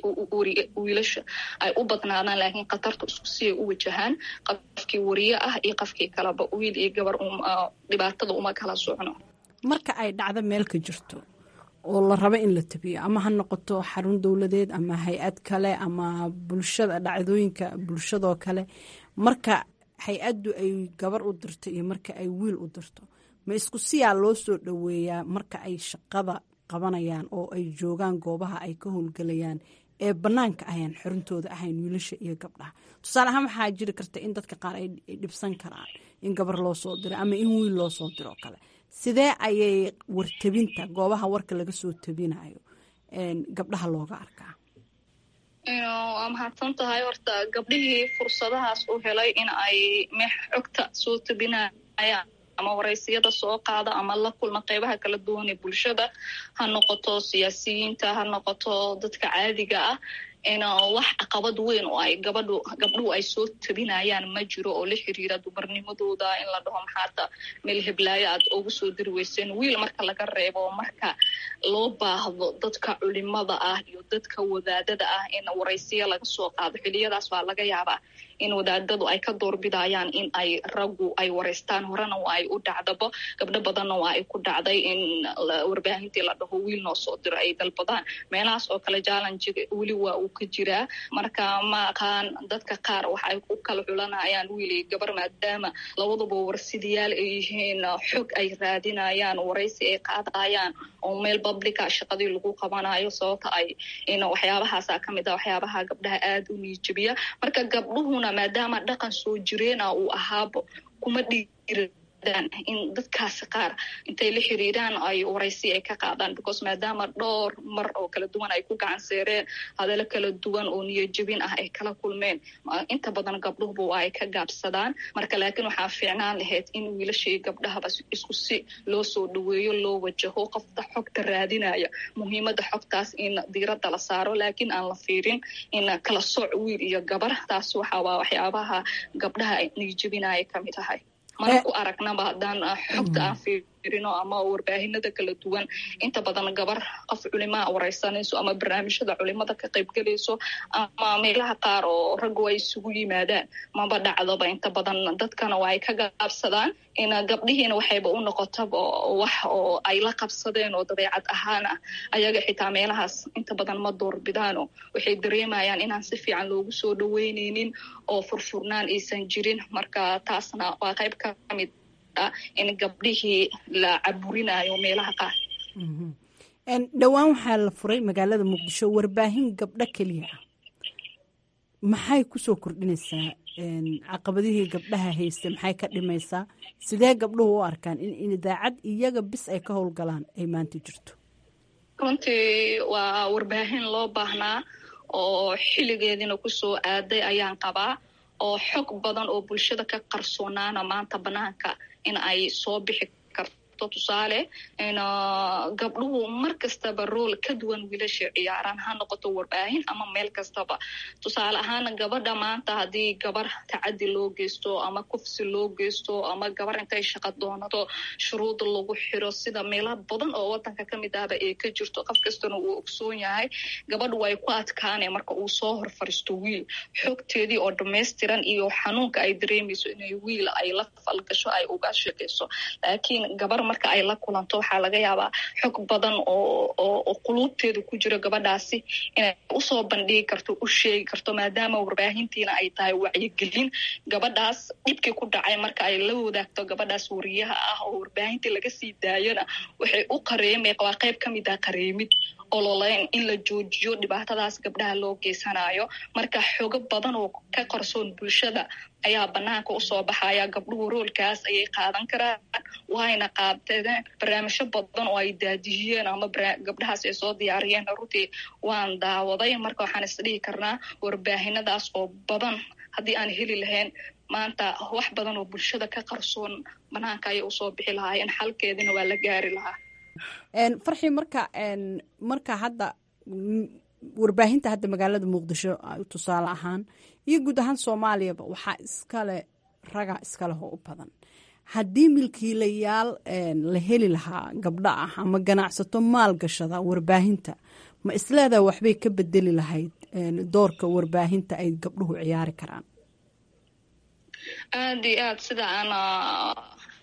wiilasha ay u badnaadaan laakiin khatartu isku siay u wajahaan qofkii wariye ah iyo qofkii kaleba wiil iyo gabar dhibaatada uma kala socno marka ay dhacdo meel ka jirto oo la rabo in la tabiyo ama ha noqoto xarun dowladeed ama hay-ad kale ama bulshada dhacdooyinka bulshadoo kale marka hay-addu ay gabar u dirto iyo marka ay wiil u dirto ma isku siyaa loo soo dhoweeyaa marka ay shaqada qabanayaan oo ay joogaan goobaha ay ka howlgelayaan ee bannaanka ayaan xorintooda ahayn wiilasha iyo gabdhaha tusaale ahaan waxaa jiri karta in dadka qaar ay dhibsan karaan in gabar loo soo diro ama in wiil loo soo diro kale sidee ayay wartabinta goobaha warka laga soo tabinayo gabdhaha looga arkaa waa mahadsan tahay horta gabdhihii fursadahaas u helay in ay xogta soo tabinayaan ama waraysiyada soo qaada ama la kulma qeybaha kala duwan ee bulshada ha noqoto siyaasiyiinta ha noqoto dadka caadiga ah in wax caqabad weyn oo ay gabadhu gabdhuhu ay soo tabinayaan ma jiro oo la xiriira dumarnimadooda in la dhaho maxaata meel heblaayo aad ugu soo diri weyseen wiil marka laga reebo marka loo baahdo dadka culimada ah iyo dadka wadaadada ah in waraysiya laga soo qaado xiliyadaas waa laga yaabaa in wadaadadu ay ka doorbidayaan in ay raggu ay waraystaan horena waa ay u dhacdaba gabdho badanna waa ay ku dhacday in warbaahintii la dhaho wiil noo soo diro ay dalbadaan meelahaas oo kale jallenjiga weli waa uu ka jiraa marka ma aqaan dadka qaar waxa ay ku kala xulanayaan wiil iyo gabar maadaama labaduba warsidayaal ay yihiin xog ay raadinayaan waraysi ay qaadayaan oo meel publica shaqadii lagu qabanayo sababta ay in waxyaabahaasa ka mid ah waxyaabaha gabdhaha aada u niijabiya marka gabdhuhuna maadaama dhaqan soo jireena uu ahaabo kuma dhiiradaan in dadkaasi qaar intay la xiriiraan ay waraysi ay ka qaadaan because maadaama dhowr mar oo kala duwan ay ku gacan seereen hadalo kala duwan oo niyajabin ah ay kala kulmeen inta badan gabdhuhuba waa ay ka gaabsadaan marka laakiin waxaa fiicnaan lahayd in wiilashii gabdhahaba isku si loo soo dhaweeyo loo wajaho qofta xogta raadinaya muhiimada xogtaas in diiradda la saaro laakiin aan la fiirin in kala sooc wiil iyo gabar taas waxa waa waxyaabaha gabdhaha niyajabinaya kamid tahay mana ku aragnaba haddaan xogta aan fiirino ama warbaahinada kala duwan inta badan gabar qof culimaa waraysanayso ama barnaamijyada culimada ka qaybgelayso ama meelaha qaar oo raggu ay isugu yimaadaan maba dhacdoba inta badan dadkana waa ay ka gaabsadaan in gabdhihiina waxayba u noqotaba wax oo ay la qabsadeen oo dabeecad ahaan ah ayaga xitaa meelahaas inta badan ma doorbidaano waxay dareemayaan inaan si fiican loogu soo dhaweyneynin oo furfurnaan aysan jirin marka taasna waa qayb ka mid in gabdhihii la caburinayo meelaha qaar dhowaan waxaa la furay magaalada muqdisho warbaahin gabdho keliya ah maxay kusoo kordhinaysaa caqabadihii gabdhaha haysta maxay ka dhimaysaa sidee gabdhuhu u arkaan in idaacad iyaga bis ay ka howlgalaan ay maanta jirto runtii waa warbaahin loo baahnaa oo xilligeediina kusoo aaday ayaan qabaa oo xog badan oo bulshada ka qarsoonaana maanta banaanka in ay soo bixi karto tusaale gabdhuhu mar kastaba rool ka duwan wiilasha ciyaaraan ha noqoto warbaahin ama meel kastaba tusaale ahaan gabadha maanta haddii gabar tacadi loo geysto ama kufsi loo geysto ama gabar intay shaqa doonato shuruud lagu xiro sida meelo badan oo wadanka ka mid ahba ee ka jirto qof kastana uu ogsoon yahay gabadhu way ku adkaane marka uu soo hor fariisto wiil xogteedii oo dhamaystiran iyo xanuunka ay dareemayso inay wiil ay la falgasho ay uga shaqeyso laakiin gabar marka ay la kulanto waxaa laga yaabaa xog badan oo quluubteeda ku jiro gabadhaasi inay usoo bandhigi karto u sheegi karto maadaama warbaahintiina ay tahay wacyigelin gabadhaas dhibkii ku dhacay marka ay la wadaagto gabadhaas wariyaha ah oo warbaahintii laga sii daayona waxay u qareemay waa qayb ka mid ah qareemid ololeyn in la joojiyo dhibaatadaas gabdhaha loo geysanayo marka xogo badan oo ka qarsoon bulshada ayaa banaanka usoo baxaya gabdhuhu roolkaas ayay qaadan karaan wayna qaadeen barnaamijyo badan oo ay daadiyeen ama gabdhahaas ay soo diyaariyeen runtii waan daawaday marka waxaan isdhihi karnaa warbaahinadaas oo badan haddii aan heli lahayn maanta wax badan oo bulshada ka qarsoon banaanka ayay usoo bixi lahaayeen xalkeedina waa la gaari lahaa farxi marka marka hadda warbaahinta hadda magaalada muqdisho tusaale ahaan iyo guud ahaan soomaaliyaba waxaa iskale raga iskaleh oo u badan haddii milkiilayaal la heli lahaa gabdho ah ama ganacsato maalgashada warbaahinta ma isleedaa waxbay ka bedeli lahayd doorka warbaahinta ay gabdhuhu ciyaari karaan aada iyo aad sida aan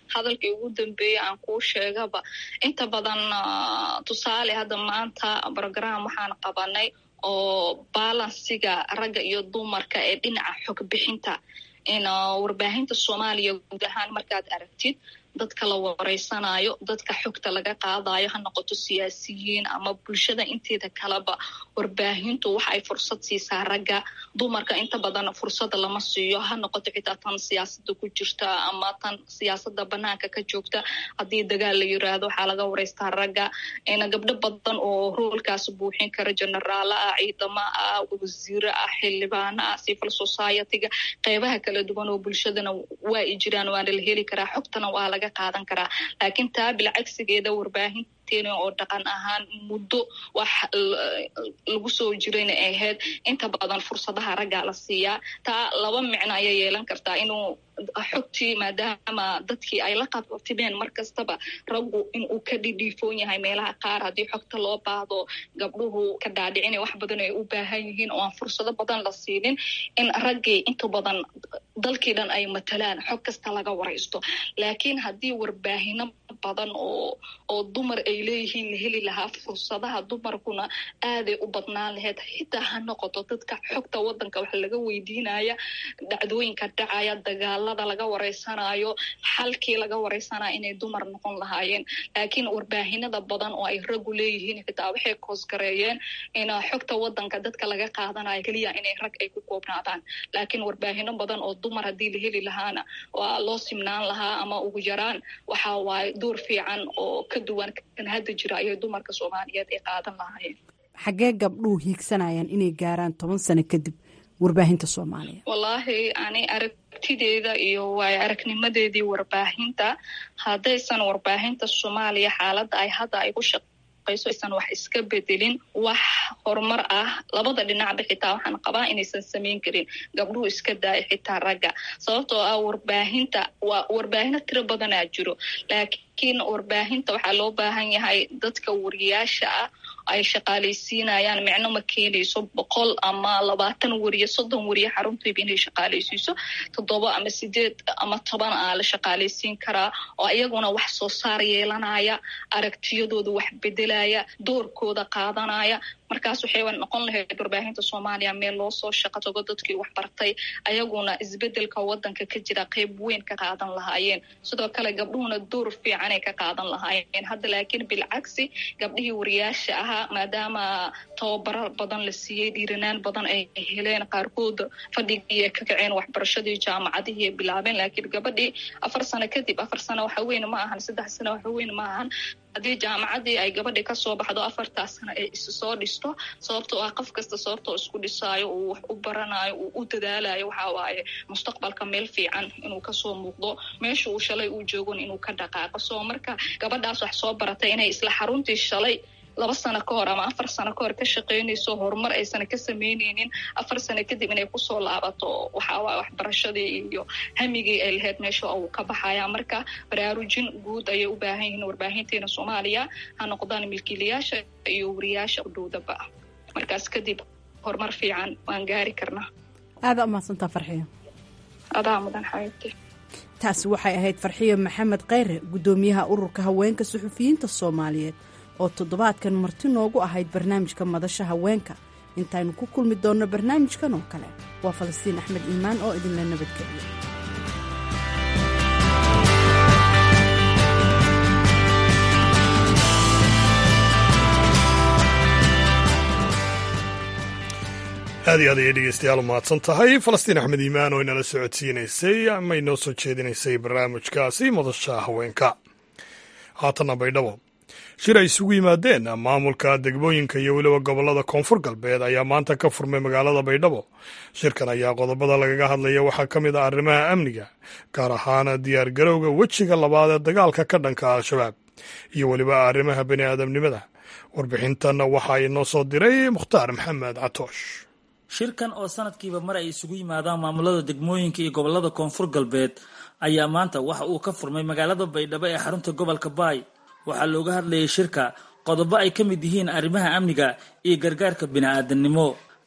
hadalkii ugu dambeeyey aan kuu sheegaba inta badan tusaale hadda maanta brogram waxaan qabanay oo balansiga ragga iyo dumarka ee dhinaca xog bixinta in warbaahinta soomaaliya guud ahaan markaad aragtid dadka la wareysanayo dadka xogta laga qaadayo ha noqoto siyaasiyiin ama bulshada inteeda kaleba warbaahintu waxa ay fursad siisaa ragga dumarka inta badan fursada lama siiyo ha noqoto xitaa tan siyaasada ku jirta ama tan siyaasada banaanka ka joogta haddii dagaal la yiraahdo waxaa laga wareystaa ragga gabdho badan oo roolkaas buuxin kara generaala ah ciidamo ah wasiiro ah xildhibaano ah civil society-ga qeybaha kala duwan oo bulshadana waa i jiraan waana la heli karaa xogtana waa laga qaadan karaa laakiin taa bilcagsigeeda warbaahinteena oo dhaqan ahaan muddo wax lagu soo jirayna ay ahayd inta badan fursadaha raggaa la siiyaa taa laba micno ayay yeelan kartaa inuu xogtii maadaama dadkii ay la qabtimeen mar kastaba raggu inuu ka dhidhiifoon yahay meelaha qaar haddii xogta loo baahdo gabdhuhu ka dhaadhicina wax badan ay u baahan yihiin oo aan fursado badan la siinin in raggii inta badan dalkii dhan ay matalaan xog kasta laga waraysto laakiin haddii warbaahino badan oo oo dumar ay leeyihiin la heli lahaa fursadaha dumarkuna aaday u badnaan lahayd xitaa ha noqoto dadka xogta wadanka wax laga weydiinaya dhacdooyinka dhacaya dagaalada laga wareysanayo xalkii laga wareysanayo inay dumar noqon lahaayeen laakiin warbaahinada badan oo ay raggu leeyihiin xitaa waxay koosgareeyeen in xogta wadanka dadka laga qaadanayo keliya inay rag ay ku koobnaadaan laakiin warbaahino badan oo dumar haddii la heli lahaana waa loo simnaan lahaa ama ugu yaraan waxa waaye door fiican oo ka duwan kan hadda jira ayay dumarka soomaaliyeed ay qaadan lahaayeen xaggee gabdhuhu hiigsanayaan inay gaaraan toban sano kadib warbaahinta soomaaliya wallaahi ani aragtideeda iyo waayo aragnimadeedii warbaahinta haddaysan warbaahinta soomaaliya xaaladda ay hadda ay ku shaqayso aysan wax iska bedelin wax horumar ah labada dhinacba xitaa waxaan qabaa inaysan samayn karin gabdhuhu iska daaya xitaa ragga sababtoo ah warbaahinta waa warbaahino tiro badanaa jiro laakiin warbaahinta waxaa loo baahan yahay dadka wariyaasha ah ay shaqaalaysiinayaan micno ma keenayso boqol ama labaatan wariye soddon wariye xaruntiiba inay shaqaalaysiiso toddoba ama sideed ama toban aa la shaqaalaysiin karaa oo iyaguna wax soo saar yeelanaya aragtiyadooda wax bedelaya doorkooda qaadanaya markaas waxay noqon lahayd warbaahinta soomaaliya meel loo soo shaqo tago dadkii wax bartay ayaguna isbedelka wadanka ka jira qeyb weyn ka qaadan lahaayeen sidoo kale gabdhuhuna door fiicanay ka qaadan lahaayeen hadda laakiin bilcagsi gabdhihii wariyaasha ahaa maadaama tababaro badan la siiyey dhiiranaan badan ay heleen qaarkood fadhigii ay ka kaceen waxbarashadii jaamacadihii ay bilaabeen laakiin gabadhii afar sano kadib afar sano waxa weyn ma ahan saddex sano waxa weyn ma ahan haddii jaamacadii ay gabadhi kasoo baxdo afartaas sano ay isu soo dhisto sababtoo ah qof kasta sababtoo isku dhisaayo uu wax u baranayo uu u dadaalayo waxaa waaye mustaqbalka meel fiican inuu kasoo muuqdo meesha uu shalay uu joogon inuu ka dhaqaaqo soo marka gabadhaas wax soo baratay inay isla xaruntii shalay laba sano ka hor ama afar sano ka hor ka shaqaynayso horumar aysan ka samaynaynin afar sano kadib inay kusoo laabato waxaawaaye waxbarashadii iyo hamigii ay lahayd meesha uu ka baxaya marka baraarujin guud ayay u baahan yihiin warbaahinteena soomaaliya ha noqdaan milkiilayaasha iyo wariyaasha udhowdaba markaas kadib horumar fiican waan gaari karnaa aada umahadsantaa farxiyo adaa mudan xaybti taasi waxay ahayd farxiyo maxamed kheyre guddoomiyaha ururka haweenka suxufiyiinta soomaaliyeed oo toddobaadkan marti noogu ahayd barnaamijka madasha haweenka intaynu ku kulmi doonno barnaamijkan oo kale waa falastiin axmed iimaan oo idinla nabadgeliya aad iyo aad ayay dhegeystayaal u mahadsan tahay falastiin axmed iimaan oo inala socodsiinaysay ama inoo soo jeedinaysay barnaamijkaasi madasha haweenka haatanna baydhabo shir ay isugu yimaadeen maamulka degmooyinka iyo weliba gobollada koonfur galbeed ayaa maanta ka furmay magaalada baydhabo shirkan ayaa qodobada lagaga hadlaya waxaa ka mid ah arrimaha amniga gaar ahaan diyaar garowga wejiga labaad ee dagaalka ka dhanka al-shabaab iyo weliba arrimaha bani aadamnimada warbixintan waxaa inoo soo diray mukhtaar maxamed catoosh shirkan oo sanadkiiba mar ay isugu yimaadaan maamulada degmooyinka iyo gobollada koonfur galbeed ayaa maanta waxa uu ka furmay magaalada baydhabo ee xarunta gobolka baay waxaa looga hadlayay shirka qodobo ay ka mid yihiin arrimaha amniga iyo gargaarka bini'aadamnimo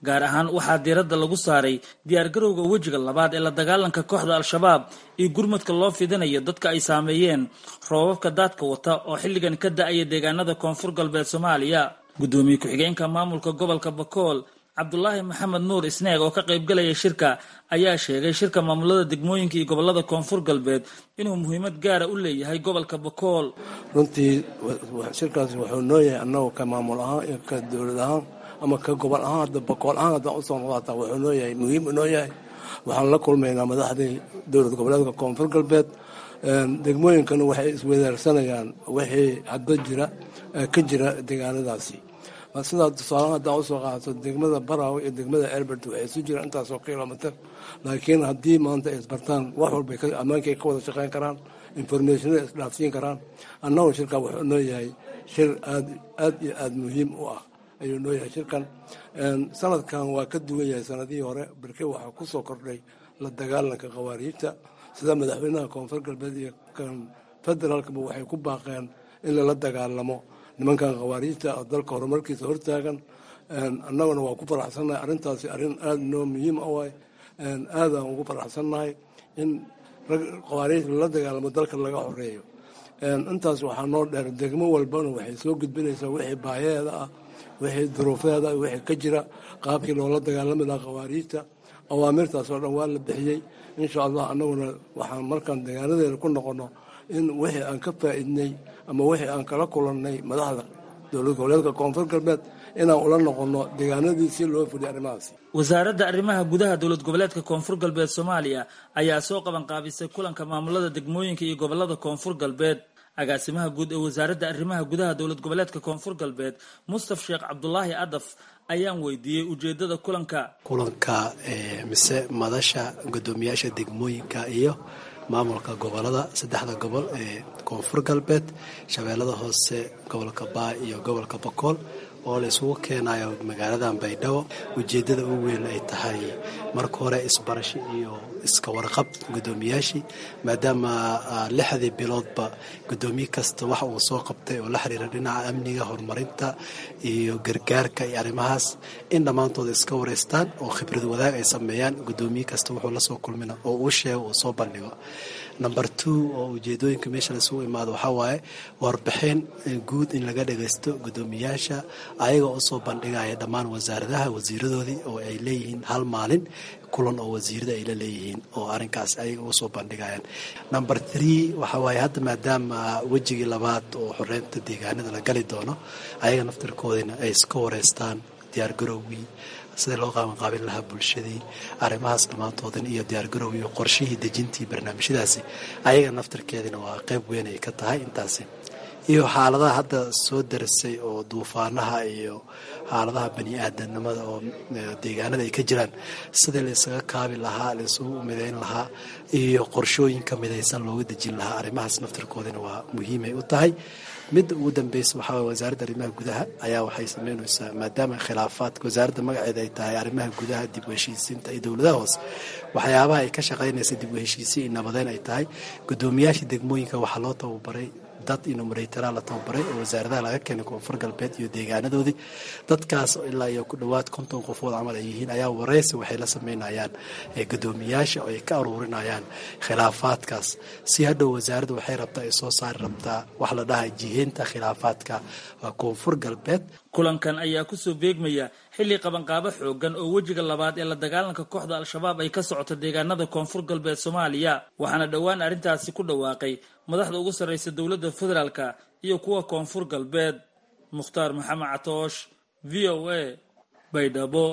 gaar ahaan waxaa diiradda lagu saaray diyaargarowga wejiga labaad ee la dagaalanka kooxda al-shabaab iyo gurmadka loo fidinayo dadka ay saameeyeen roobabka daadka wata oo xilligan ka da-aya deegaanada koonfur galbeed soomaaliya guddoomiye ku-xigeenka maamulka gobolka bakool cabdulaahi maxamed nuur isneeg oo ka qaybgalaya shirka ayaa sheegay shirka maamulada degmooyinka iyo gobolada koonfur galbeed inuu muhiimad gaara u leeyahay gobolka bakool runtii shirkaasi wuxuu noo yahay annagu ka maamul ahaan iyo ka dowlad ahaan ama ka gobol ahaan hadda bakool ahaan haddaan usoo noqotaa wuxuu noo yahay muhiim noo yahay waxaan la kulmaynaa madaxdii dowlad goboleedka koonfur galbeed degmooyinkana waxay iswadaarsanayaan wixii hadda jira ka jira deegaanadaasi sidaa tusaalahan haddaan usoo qaadato degmada baraw iyo degmada elbert waxay isu jiraan intaasoo kilomitr laakiin haddii maanta ay isbartaan wax walbay ammaankay ka wada shaqeyn karaan informationada isdhaafsiin karaan annagu shirkan wuxuu noo yahay shir aad aad iyo aada muhiim u ah ayuu noo yahay shirkan sanadkan waa ka duwan yahay sanadihii hore barke waxaa ku soo kordhay la dagaalanka khawaariijta sida madaxweynaha koonfur galbeed iyo kan federaalkaba waxay ku baaqeen in lala dagaalamo nimankan khawaariijta oo dalka horumarkiisa hortaagan annaguna waa ku faraxsannahay arrintaasi arrin aada noo muhiim a waay aadaan ugu faraxsannahay in rag khawaariij lala dagaalamo dalka laga horeeyo intaas waxaa noo dheer degmo walbana waxay soo gudbinaysaa wixii baayaheeda ah wixii duruufeeda wixii ka jira qaabkii loola dagaalami lahaa khawaariijta awaamirtaas oo dhan waa la bixiyey insha allah annaguna waxaan markaan deegaanadeeda ku noqono in wixii aan ka faa'iidnay ama wixii aan kala kulannay madaxda dowlad goboleedka koonfur galbeed inaan ula noqono deegaanadii si loo fuliyo arrimahaasi wasaaradda arrimaha gudaha dowlad goboleedka koonfur galbeed soomaaliya ayaa soo qabanqaabisay kulanka maamulada degmooyinka iyo gobolada koonfur galbeed agaasimaha guud ee wasaaradda arrimaha gudaha dowlad goboleedka koonfur galbeed mustaf sheekh cabdulaahi adaf ayaan weydiiyey ujeedada kulanka kulanka mise madasha guddoomiyaasha degmooyinka iyo maamulka gobolada saddexda gobol ee koonfur galbeed shabeellada hoose gobolka baa iyo gobolka bakool oo la isugu keenayo magaaladan baydhabo ujeeddada ugu weyn ay tahay marka hore isbarasho iyo iska warqab guddoomiyaashii maadaama lixdii biloodba guddoomiye kasta waxa uu soo qabtay oo la xiriira dhinaca amniga horumarinta iyo gargaarka iyo arrimahaas in dhammaantooda iska wareystaan oo khibrad wadaag ay sameeyaan guddoomiye kasta wuxuu lasoo kulmina oo uu sheego uu soo bandhigo number two oo ujeedooyinka meesha laisugu imaado waxaa waaye warbixin guud in laga dhagaysto guddoomiyaasha ayagoo usoo bandhigaya dhammaan wasaaradaha wasiiradoodii oo ay leeyihiin hal maalin kulan oo wasiirada ay la leeyihiin oo arrinkaas ayaga uga soo bandhigayaan number three waxaa waaye hadda maadaama wejigii labaad oo xoreynta deegaanada la gali doono ayaga naftirkoodina ay iska wareystaan diyaargarowgii sidai loo qaabanqaabin lahaa bulshadii arrimahaas dhammaantoodan iyo diyaargarowgii iyo qorshihii dejintii barnaamijyadaasi ayaga naftirkeedina waa qayb weyn ay ka tahay intaasi iyo xaaladaha hadda soo darisay oo duufaanaha iyo xaaladaha bani aadanimada oo deegaanada ay ka jiraan sidii la isaga kaabi lahaa la isugu midayn lahaa iyo qorshooyinka midaysan looga dejin lahaa arrimahaas naftirkoodina waa muhiimay u tahay midda ugu dambeysa waxaa waye wasaaradda arrimaha gudaha ayaa waxay sameynaysaa maadaama khilaafaadka wasaaradda magaceeda ay tahay arrimaha gudaha dib u heshiisiinta iyo dowladaha hoose waxyaabaha ay ka shaqaynaysa dib u heshiisiin iyo nabadeyn ay tahay guddoomiyaasha degmooyinka waxaa loo tababaray dad inumareytara la tababaray oo wasaaradaha laga keenay koonfur galbeed iyo deegaanadoodii dadkaas ilaa iyo ku dhowaad konton qofood camal ay yihiin ayaa wareysi waxay la sameynayaan guddoomiyaasha oo ay ka aruurinayaan khilaafaadkaas si hadhow wasaaradda waxay rabtaa ay soo saari rabtaa wax la dhahay jiheynta khilaafaadka koonfur galbeed kulankan ayaa kusoo beegmaya xilli qabanqaabo xoogan oo wejiga labaad ee la dagaalanka kooxda al-shabaab ay ka socoto deegaanada koonfur galbeed soomaaliya waxaana dhowaan arrintaasi ku dhawaaqay madaxda ugu sarreysa dowladda federaalka iyo kuwa koonfur galbeed mukhtaar maxamed catoosh v o a baydhabo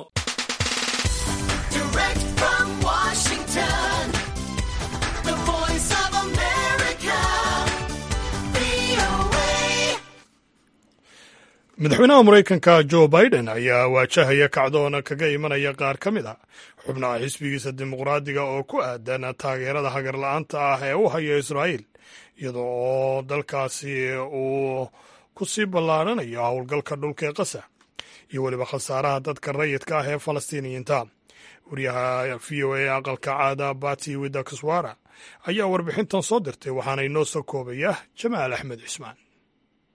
madaxweynaha maraykanka jo biden ayaa waajahaya kacdoon kaga imanaya qaar ka mid a xubnaha xisbigiisa dimuqraadiga oo ku aadan taageerada hagarla-aanta ah ee u haya israa'iil iyada oo dalkaasi uu ku sii ballaarhanayo howlgalka dhulka ee qasa iyo weliba khasaaraha dadka rayidka ah ee falastiiniyiinta wariyaha v o a aqalka caada bati widakaswara ayaa warbixintan soo dirtay waxaana inoo soo koobaya jamaal axmed cismaan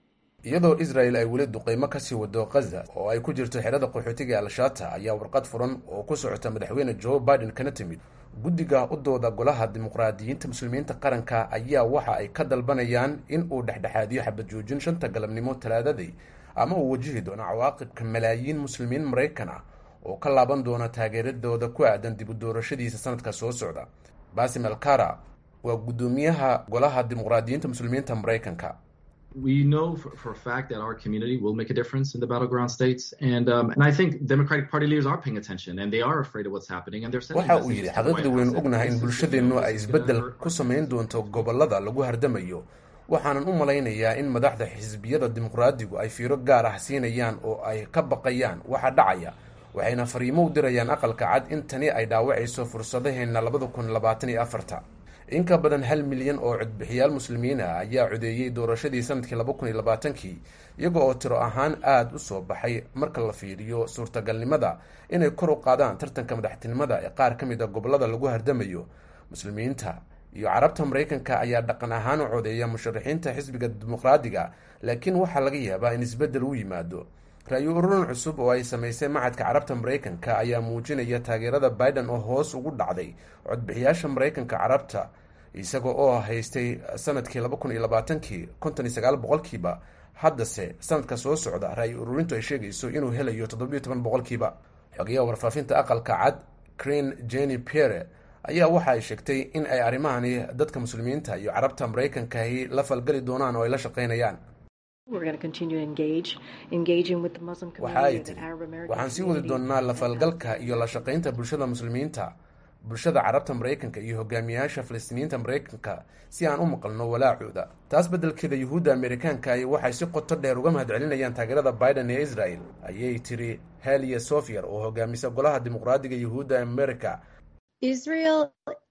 iyadoo israel ay weli duqeymo kasii wado khaza oo ay ku jirto xerada qaxootiga al-shata ayaa warqad furan oo ku socota madaxweyne joe biden kana timid guddiga u dooda golaha dimuqraadiyiinta muslimiinta qaranka ayaa waxa ay ka dalbanayaan in uu dhexdhexaadiyo xabad joojin shanta galabnimo talaadadii ama uu wajihi doono cawaaqibka malaayiin muslimiin maraykan ah oo ka laaban doona taageeradooda ku aadan dib u doorashadiisa sanadka soo socda basim alkara waa guddoomiyaha golaha dimuqraadiyiinta muslimiinta maraykanka we know for, for a fact that our community will make a difference in the battleground states, and um, and I think Democratic Party leaders are paying attention, and they are afraid of what's happening, and they're sending waxa uu messages yidhi to the White xaqiiqda waynu House. ognahay in bulshadeennu ay isbeddel ku samayn doonto gobollada lagu hardamayo waxaanan u malaynayaa in madaxda xisbiyada dimuqraadigu ay fiiro gaar ah siinayaan oo ay ka baqayaan waxa dhacaya waxayna fariimo u dirayaan aqalka cad in tani ay dhaawacayso fursadaheenna labada kun labaatan iyo afarta in ka badan hal milyan oo codbixiyaal muslimiin ah ayaa codeeyey doorashadii sanadkii laba kun iyo labaatankii iyaga oo tiro ahaan aada u soo baxay marka la fiiriyo suurtagalnimada inay kor u qaadaan tartanka madaxtinimada ee qaar ka mid a gobollada lagu hardamayo muslimiinta iyo carabta maraykanka ayaa dhaqan ahaan u codeeya musharaxiinta xisbiga dimuqraadiga laakiin waxaa laga yaabaa in isbeddel u yimaado ra-yu ururin cusub oo ay samaysay macadka carabta maraykanka ayaa muujinaya taageerada biden oo hoos ugu dhacday codbixiyaasha maraykanka carabta isaga oo haystay sanadkii laba kun iyo labaatankii konton iyo sagaal boqolkiiba haddase sanadka soo socda ra-yu ururintu ay sheegayso inuu helayo toddobiyo toban boqolkiiba xogayaha warfaafinta aqalka cad creen jenny pierre ayaa waxa ay sheegtay in ay arrimahani dadka muslimiinta iyo carabta maraykankahi la falgali doonaan oo ay la shaqaynayaan We're going to continue to engage, engaging with the Muslim waxa ay community, the tiri Arab American waxaan sii wadi community. doonaa la falgalka iyo la shaqaynta bulshada muslimiinta bulshada carabta maraykanka iyo hogaamiyaasha falastiiniyiinta maraykanka si aan u maqalno walaacooda taas beddelkeeda yuhuudda amerikaanka ay waxay si qoto dheer uga mahadcelinayaan taageerada biden ee israel ayay tiri heliya sofyer oo hogaamisa golaha dimuqraadiga yuhuudda america Israel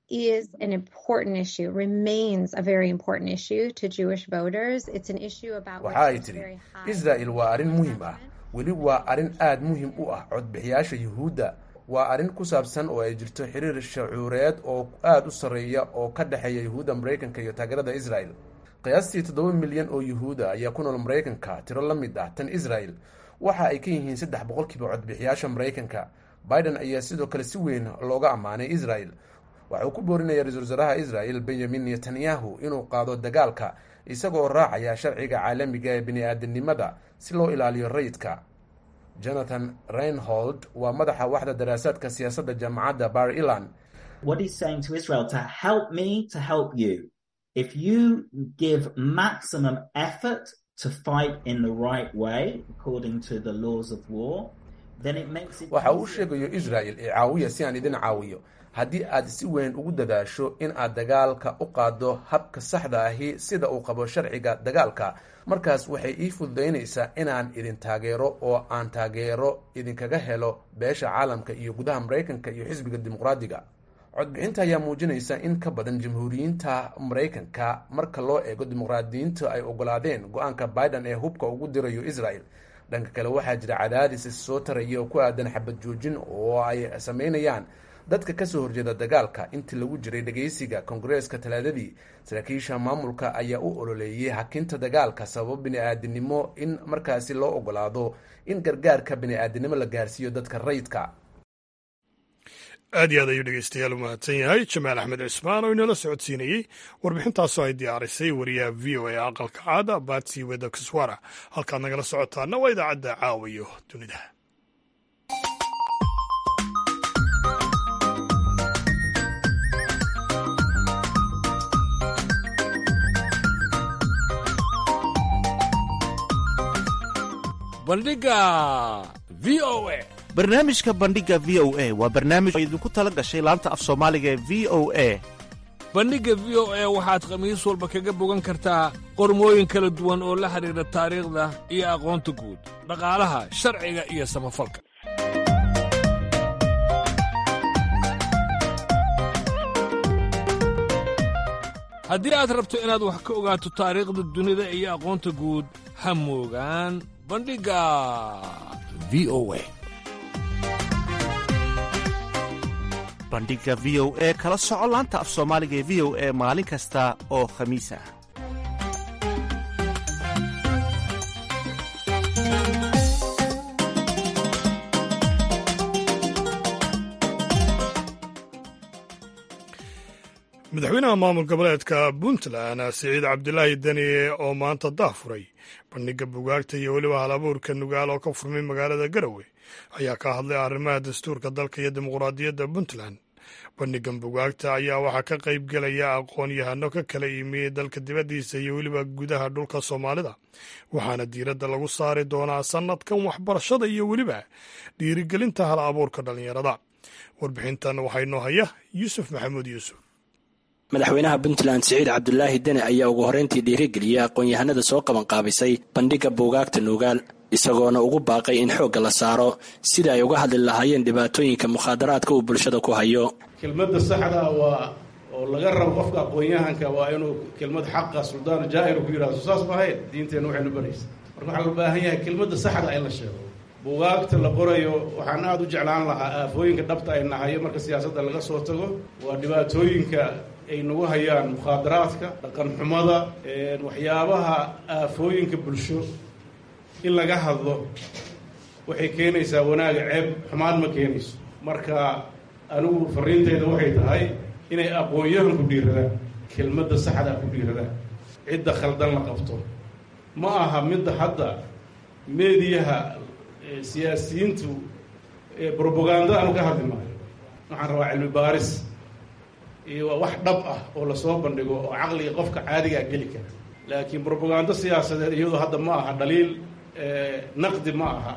is an important issue, remains a very important issue to Jewish voters. It's an issue about which waxa ay there's tiri very high israel waa arrin muhiim ah weli waa arrin aada muhiim u ah codbixiyaasha yuhuudda waa arrin ku saabsan oo ay jirto xiriir shacuureed oo aada u sarreeya oo ka dhexeeya yuhuudda maraykanka iyo taageerada israel qiyaastii toddoba milyan oo yuhuuda ayaa ku nool maraykanka tiro la mid ah tan israel waxa ay ka yihiin saddex boqolkiiba codbixiyaasha maraykanka biden ayaa sidoo kale si weyn looga ammaanay israel waxa uu ku boorinaya ra-iisul wasaaraha israel benyamin netanyahu inuu qaado dagaalka isagoo raacaya sharciga caalamiga ee bini-aadanimada si loo ilaaliyo rayidka jonathan reinhold waa madaxa waxda daraasaadka siyaasadda jaamacadda bar ilan What he's saying to Israel to help me to help you. If you give maximum effort to fight in the right way, according to the laws of war, then it makes it waxa uu sheegayo israel ee caawiya si aan idin caawiyo haddii aad si weyn ugu dadaasho in aad dagaalka u qaaddo habka saxda ahi sida uu qabo sharciga dagaalka markaas waxay ii fududaynaysaa inaan idin taageero oo aan taageero idinkaga helo beesha caalamka iyo gudaha maraykanka iyo xisbiga dimuqraadiga codbixinta ayaa muujinaysa in ka badan jamhuuriyiinta maraykanka marka loo eego dimuqraadiyiinta ay ogolaadeen go-aanka biden ee hubka ugu dirayo israel dhanka kale waxaa jira cadaadis is soo taraya oo ku aadan xabad joojin oo ay sameynayaan dadka kasoo horjeeda dagaalka intii lagu jiray dhegeysiga kongareeska talaadadii saraakiisha maamulka ayaa u ololeeyey hakinta dagaalka sababo bini-aadinimo in markaasi loo ogolaado in gargaarka bini-aadinimo la gaarsiiyo dadka rayidka aad iyo aad ayuu dhegeystayaal u mahadsan yahay jamaal axmed cismaan oo inala socodsiinayey warbixintaasoo ay diyaarisay wariyaha v o a aqalka caada batsi weda kiswara halkaad nagala socotaana waa idaacadda caawiyo dunida bandhiga v o a barnaamijka bandhiga v o a waa barnaamij oo idinku tala gashay laanta af soomaaliga ee v o a bandhigga v o a waxaad khamiis walba kaga bogan kartaa qormooyin kala duwan oo la xidhiidha taariikhda iyo aqoonta guud dhaqaalaha sharciga iyo samafalka haddii aad rabto inaad wax ka ogaato taariikhda dunida iyo aqoonta guud ha moogaan bandhigga v o a bandhiga v o e kala soco laanta af soomaaliga ee v o e maalin kasta oo khamiis ah madaxweynaha maamul goboleedka puntland siciid cabdilaahi deni oo maanta daafuray bandhiga bugaagta iyo weliba halabuurka nugaal oo ka furmay magaalada garowe ayaa ka hadlay arrimaha dastuurka dalka iyo dimuqraadiyadda puntland bandhigan bugaagta ayaa waxaa ka qayb gelaya aqoon-yahano ka kala yimi dalka dibaddiisa iyo weliba gudaha dhulka soomaalida waxaana diiradda lagu saari doonaa sannadkan waxbarashada iyo weliba dhiirigelinta hal abuurka dhallinyarada warbixintan waxaa inoo haya yuusuf maxamuud yuusuf madaxweynaha puntland siciid cabdulaahi deni ayaa ugu horreyntii dhiirigeliyey aqoon-yahanada soo qabanqaabisay bandhigga buugaagta nuugaal isagoona ugu baaqay in xoogga la saaro sida ay uga hadli lahaayeen dhibaatooyinka mukhaadaraadka uu bulshada ku hayo kelmadda saxda waa oo laga rabo qofka aqoon-yahanka waa inuu kelmad xaqa suldaanu jaahir ku yidhahdo saas maahayn diinteenna waxaynu baraysa marka waxaa loo baahan yahay kelmadda saxda in la sheego buugaagta la qorayo waxaan aada u jeclaan lahaa aafooyinka dhabta ay nahayo marka siyaasadda laga soo tago waa dhibaatooyinka ay nagu hayaan mukhaadaraadka dhaqan xumada waxyaabaha aafooyinka bulsho in laga hadlo waxay keenaysaa wanaaga ceeb xumaan ma keenayso marka anigu fariinteyda waxay tahay inay aqoon-yahan ku dhiiradaan kelmadda saxdaa ku dhiiradaan cidda khaldan la qabto ma aha midda hadda meediyaha siyaasiyiintu brobaganda aanu ka hadli maayo waxaan rabaa cilmi baaris iyo wax dhab ah oo lasoo bandhigo oo caqliga qofka caadigaa geli kara laakiin brobagando siyaasadeed iyadoo hadda ma aha dhaliil naqdi ma aha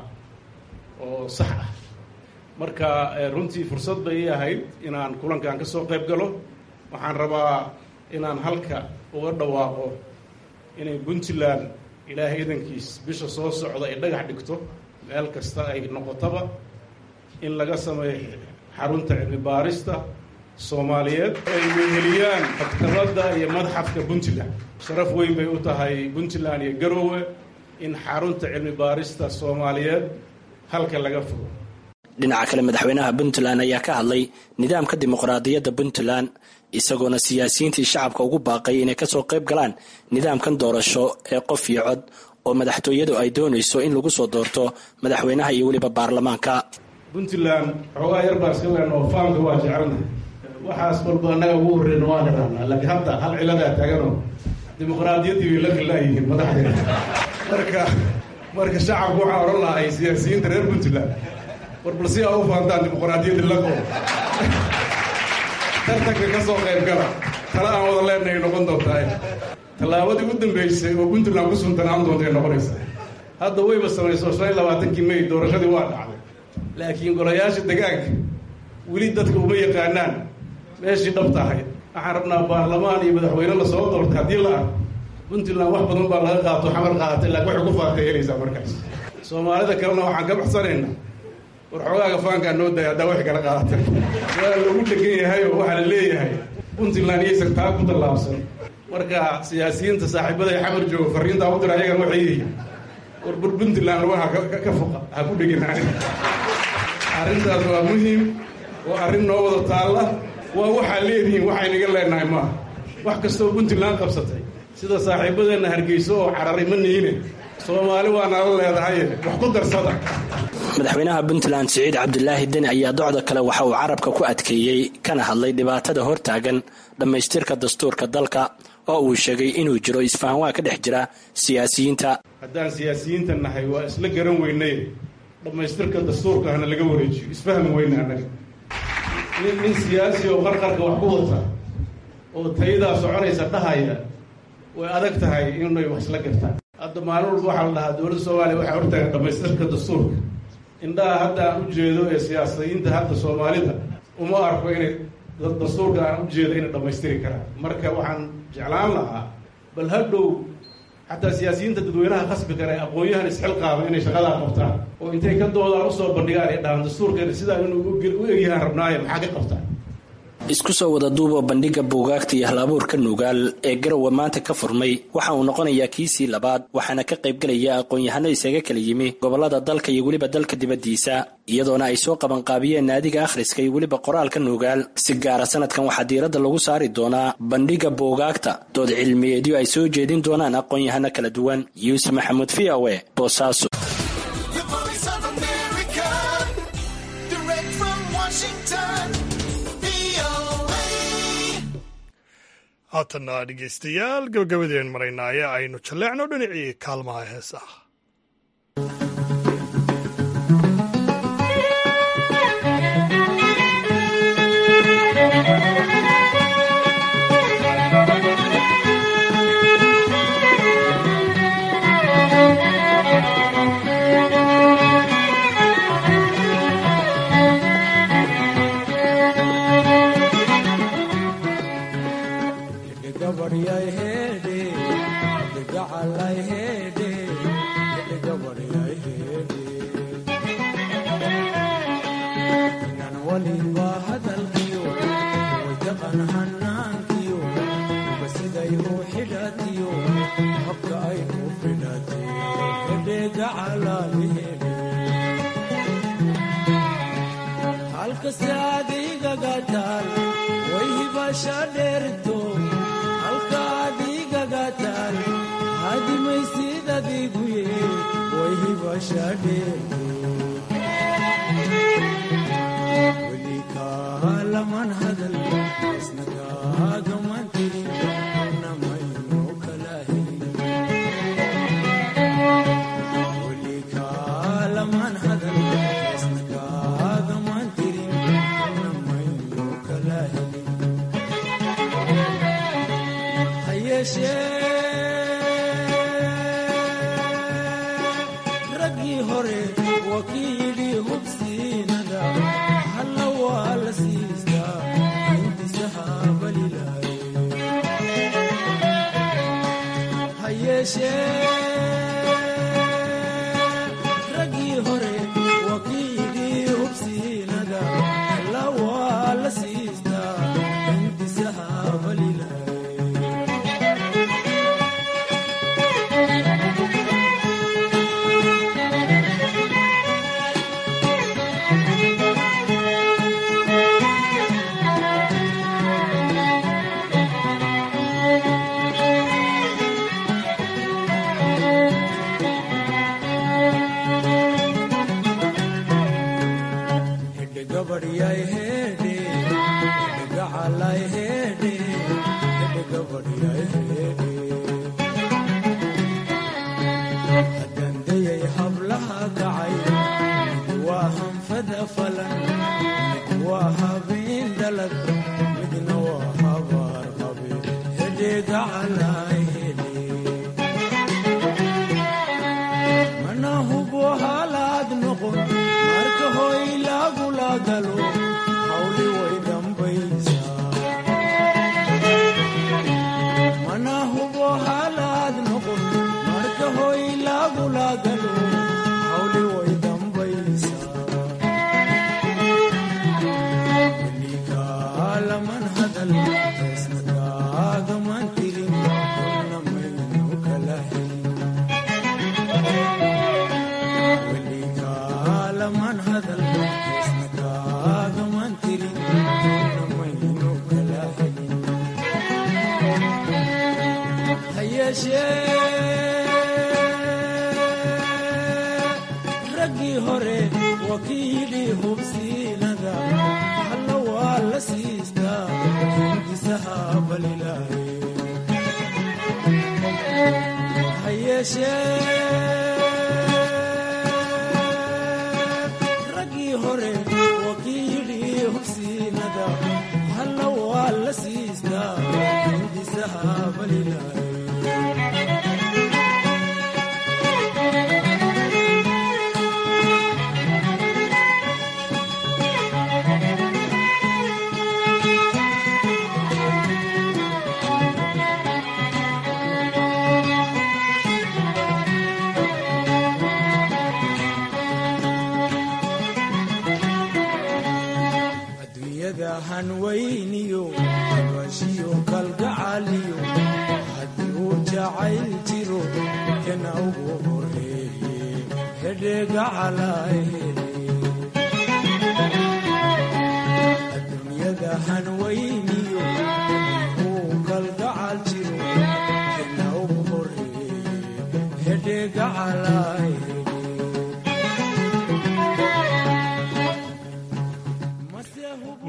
oo sax ah marka runtii fursad bay ii ahayd inaan kulankan ka soo qayb galo waxaan rabaa inaan halka uga dhawaaqo inay puntland ilaahay idankiis bisha soo socda ay dhagax dhigto meel kasta ay noqotaba in laga sameeyo xarunta cilmi baarista soomaaliyeed ay weheliyaan maktabadda iyo madxafka puntland sharaf weyn bay u tahay puntland iyo garoowe in xarunta cilmi baarista soomaaliyeed halka laga fugo dhinaca kale madaxweynaha puntland ayaa ka hadlay nidaamka dimuqraadiyadda puntland isagoona siyaasiyiintii shacabka ugu baaqay inay kasoo qayb galaan nidaamkan doorasho ee qof iyo cod oo madaxtooyadu ay doonayso in lagu soo doorto madaxweynaha iyo weliba baarlamaanka puntland xoogaa yar baan iska leen oo faamka waa jecelnahay waxaas walba annaga ugu horreyna waan irahnaa laakiin hadda hal ciladaa taaganoo dimuqraadiyaddii way la khilaayihiin madaxdeeda marka marka shacabku waxaan odhan lahay siyaasiyiinta reer puntland war bal si aa u faantaan dimuqraadiyadda laqo tartanka ka soo qayb gala tala aan wada leenahay noqon doontaa tallaabadii u dambeysay oo puntland ku suntanaan doontay noqonaysaa hadda wayba samayso shan iyo labaatankii may doorashadii waa dhacday laakiin golayaasha degaanka weli dadka uma yaqaanaan meeshii dhabta ahayd waxaan rabnaa baarlamaan iyo madaxweyne lasoo doorta haddii la arko puntland wax badan baa laga qaato xamar qaadatay laakiin waxay ku faantay helaysaa markaas soomaalida kalena waxaan ka baxsanaynaa war xoogaaga faankaa noo daya haddaa wax kala qaadatay waa lagu dhegan yahay oo waxaa la leeyahay puntland iyaysan taa ku tallaabsan marka siyaasiyiinta saaxiibada ee xamar jooga fariintaa u dira ayagan waxay yihiin war bur puntland lugaha ka foqa ha ku dhegin arrintaas waa muhiim waa arrin noo wada taalla waa waxaa leedihiin waxaynaga leenahay maaha wax kastoo puntland qabsatay sida saaxiibadeenna hargeyso oo cararay ma niine soomaali waa nala leedahay wax ku darsada madaxweynaha puntland siciid cabdulaahi deni ayaa docda kale waxa uu carabka ku adkeeyey kana hadlay dhibaatada hortaagan dhammaystirka dastuurka dalka oo uu sheegay inuu jiro isfahanwaa ka dhex jira siyaasiyiinta haddaan siyaasiyiinta nahay waa isla garan weynay dhammaystirka dastuurka hana laga wareejiyo isfahmi weyna annaga nin nin siyaasi oo qarqarka wax ku wata oo tayadaa soconaysa dhahaya way adag tahay inay wax isla gartaan hadda maalin walba waxaa la dhahaa dowladda soomaaliya waxaa hortaagan dhammaystirka dastuurka indhaha hadda aan u jeedo ee siyaasiyiinta hadda soomaalida uma arko inay dastuurka aan u jeedo inay dhammaystiri karaan marka waxaan jeclaan lahaa bal hadhow xataa siyaasiyiinta dadweynaha khasbi kara ee aqoon-yahan isxilqaaba inay shaqadaa qabtaan oo intay ka doodaan usoo bandhigaan ay dhahaan dastuurkeena sidaa inuu u egyahaan rabnaaye maxaa ka qabtaan isku soo wada duuba bandhigga buugaagta iyo hal-abuurka nuugaal ee garowe maanta ka furmay waxa uu noqonayaa kiisii labaad waxaana ka qaybgelaya aqoon-yahano isaga kala yimi gobollada dalka iyo weliba dalka dibaddiisa iyadoona ay soo qabanqaabiyeen naadiga akhriska iyo weliba qoraalka nuugaal si gaara sanadkan waxaa diiradda lagu saari doonaa bandhigga buugaagta dood cilmiyeedyo ay soo jeedin doonaan aqoon-yahano kala duwan yuusuf maxamuud v o e boosaaso haatanna dhegeystayaal gabagabadeen maraynaaye aynu jalleecno dhinacii kaalmaha heesaha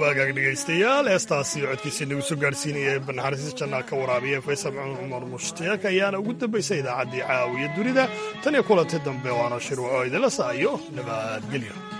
waagaag dhegaystayaal heestaasi codkiisa nagu soo gaadhsiinaya ee banaxariis jannaa ka waraabiya faysal cumar mushtiaq ayaana ugu dambaysay idaacaddii caawiya dunida tan iyo kulanti dambe waana shirwaco idinla saayo nabadgelyo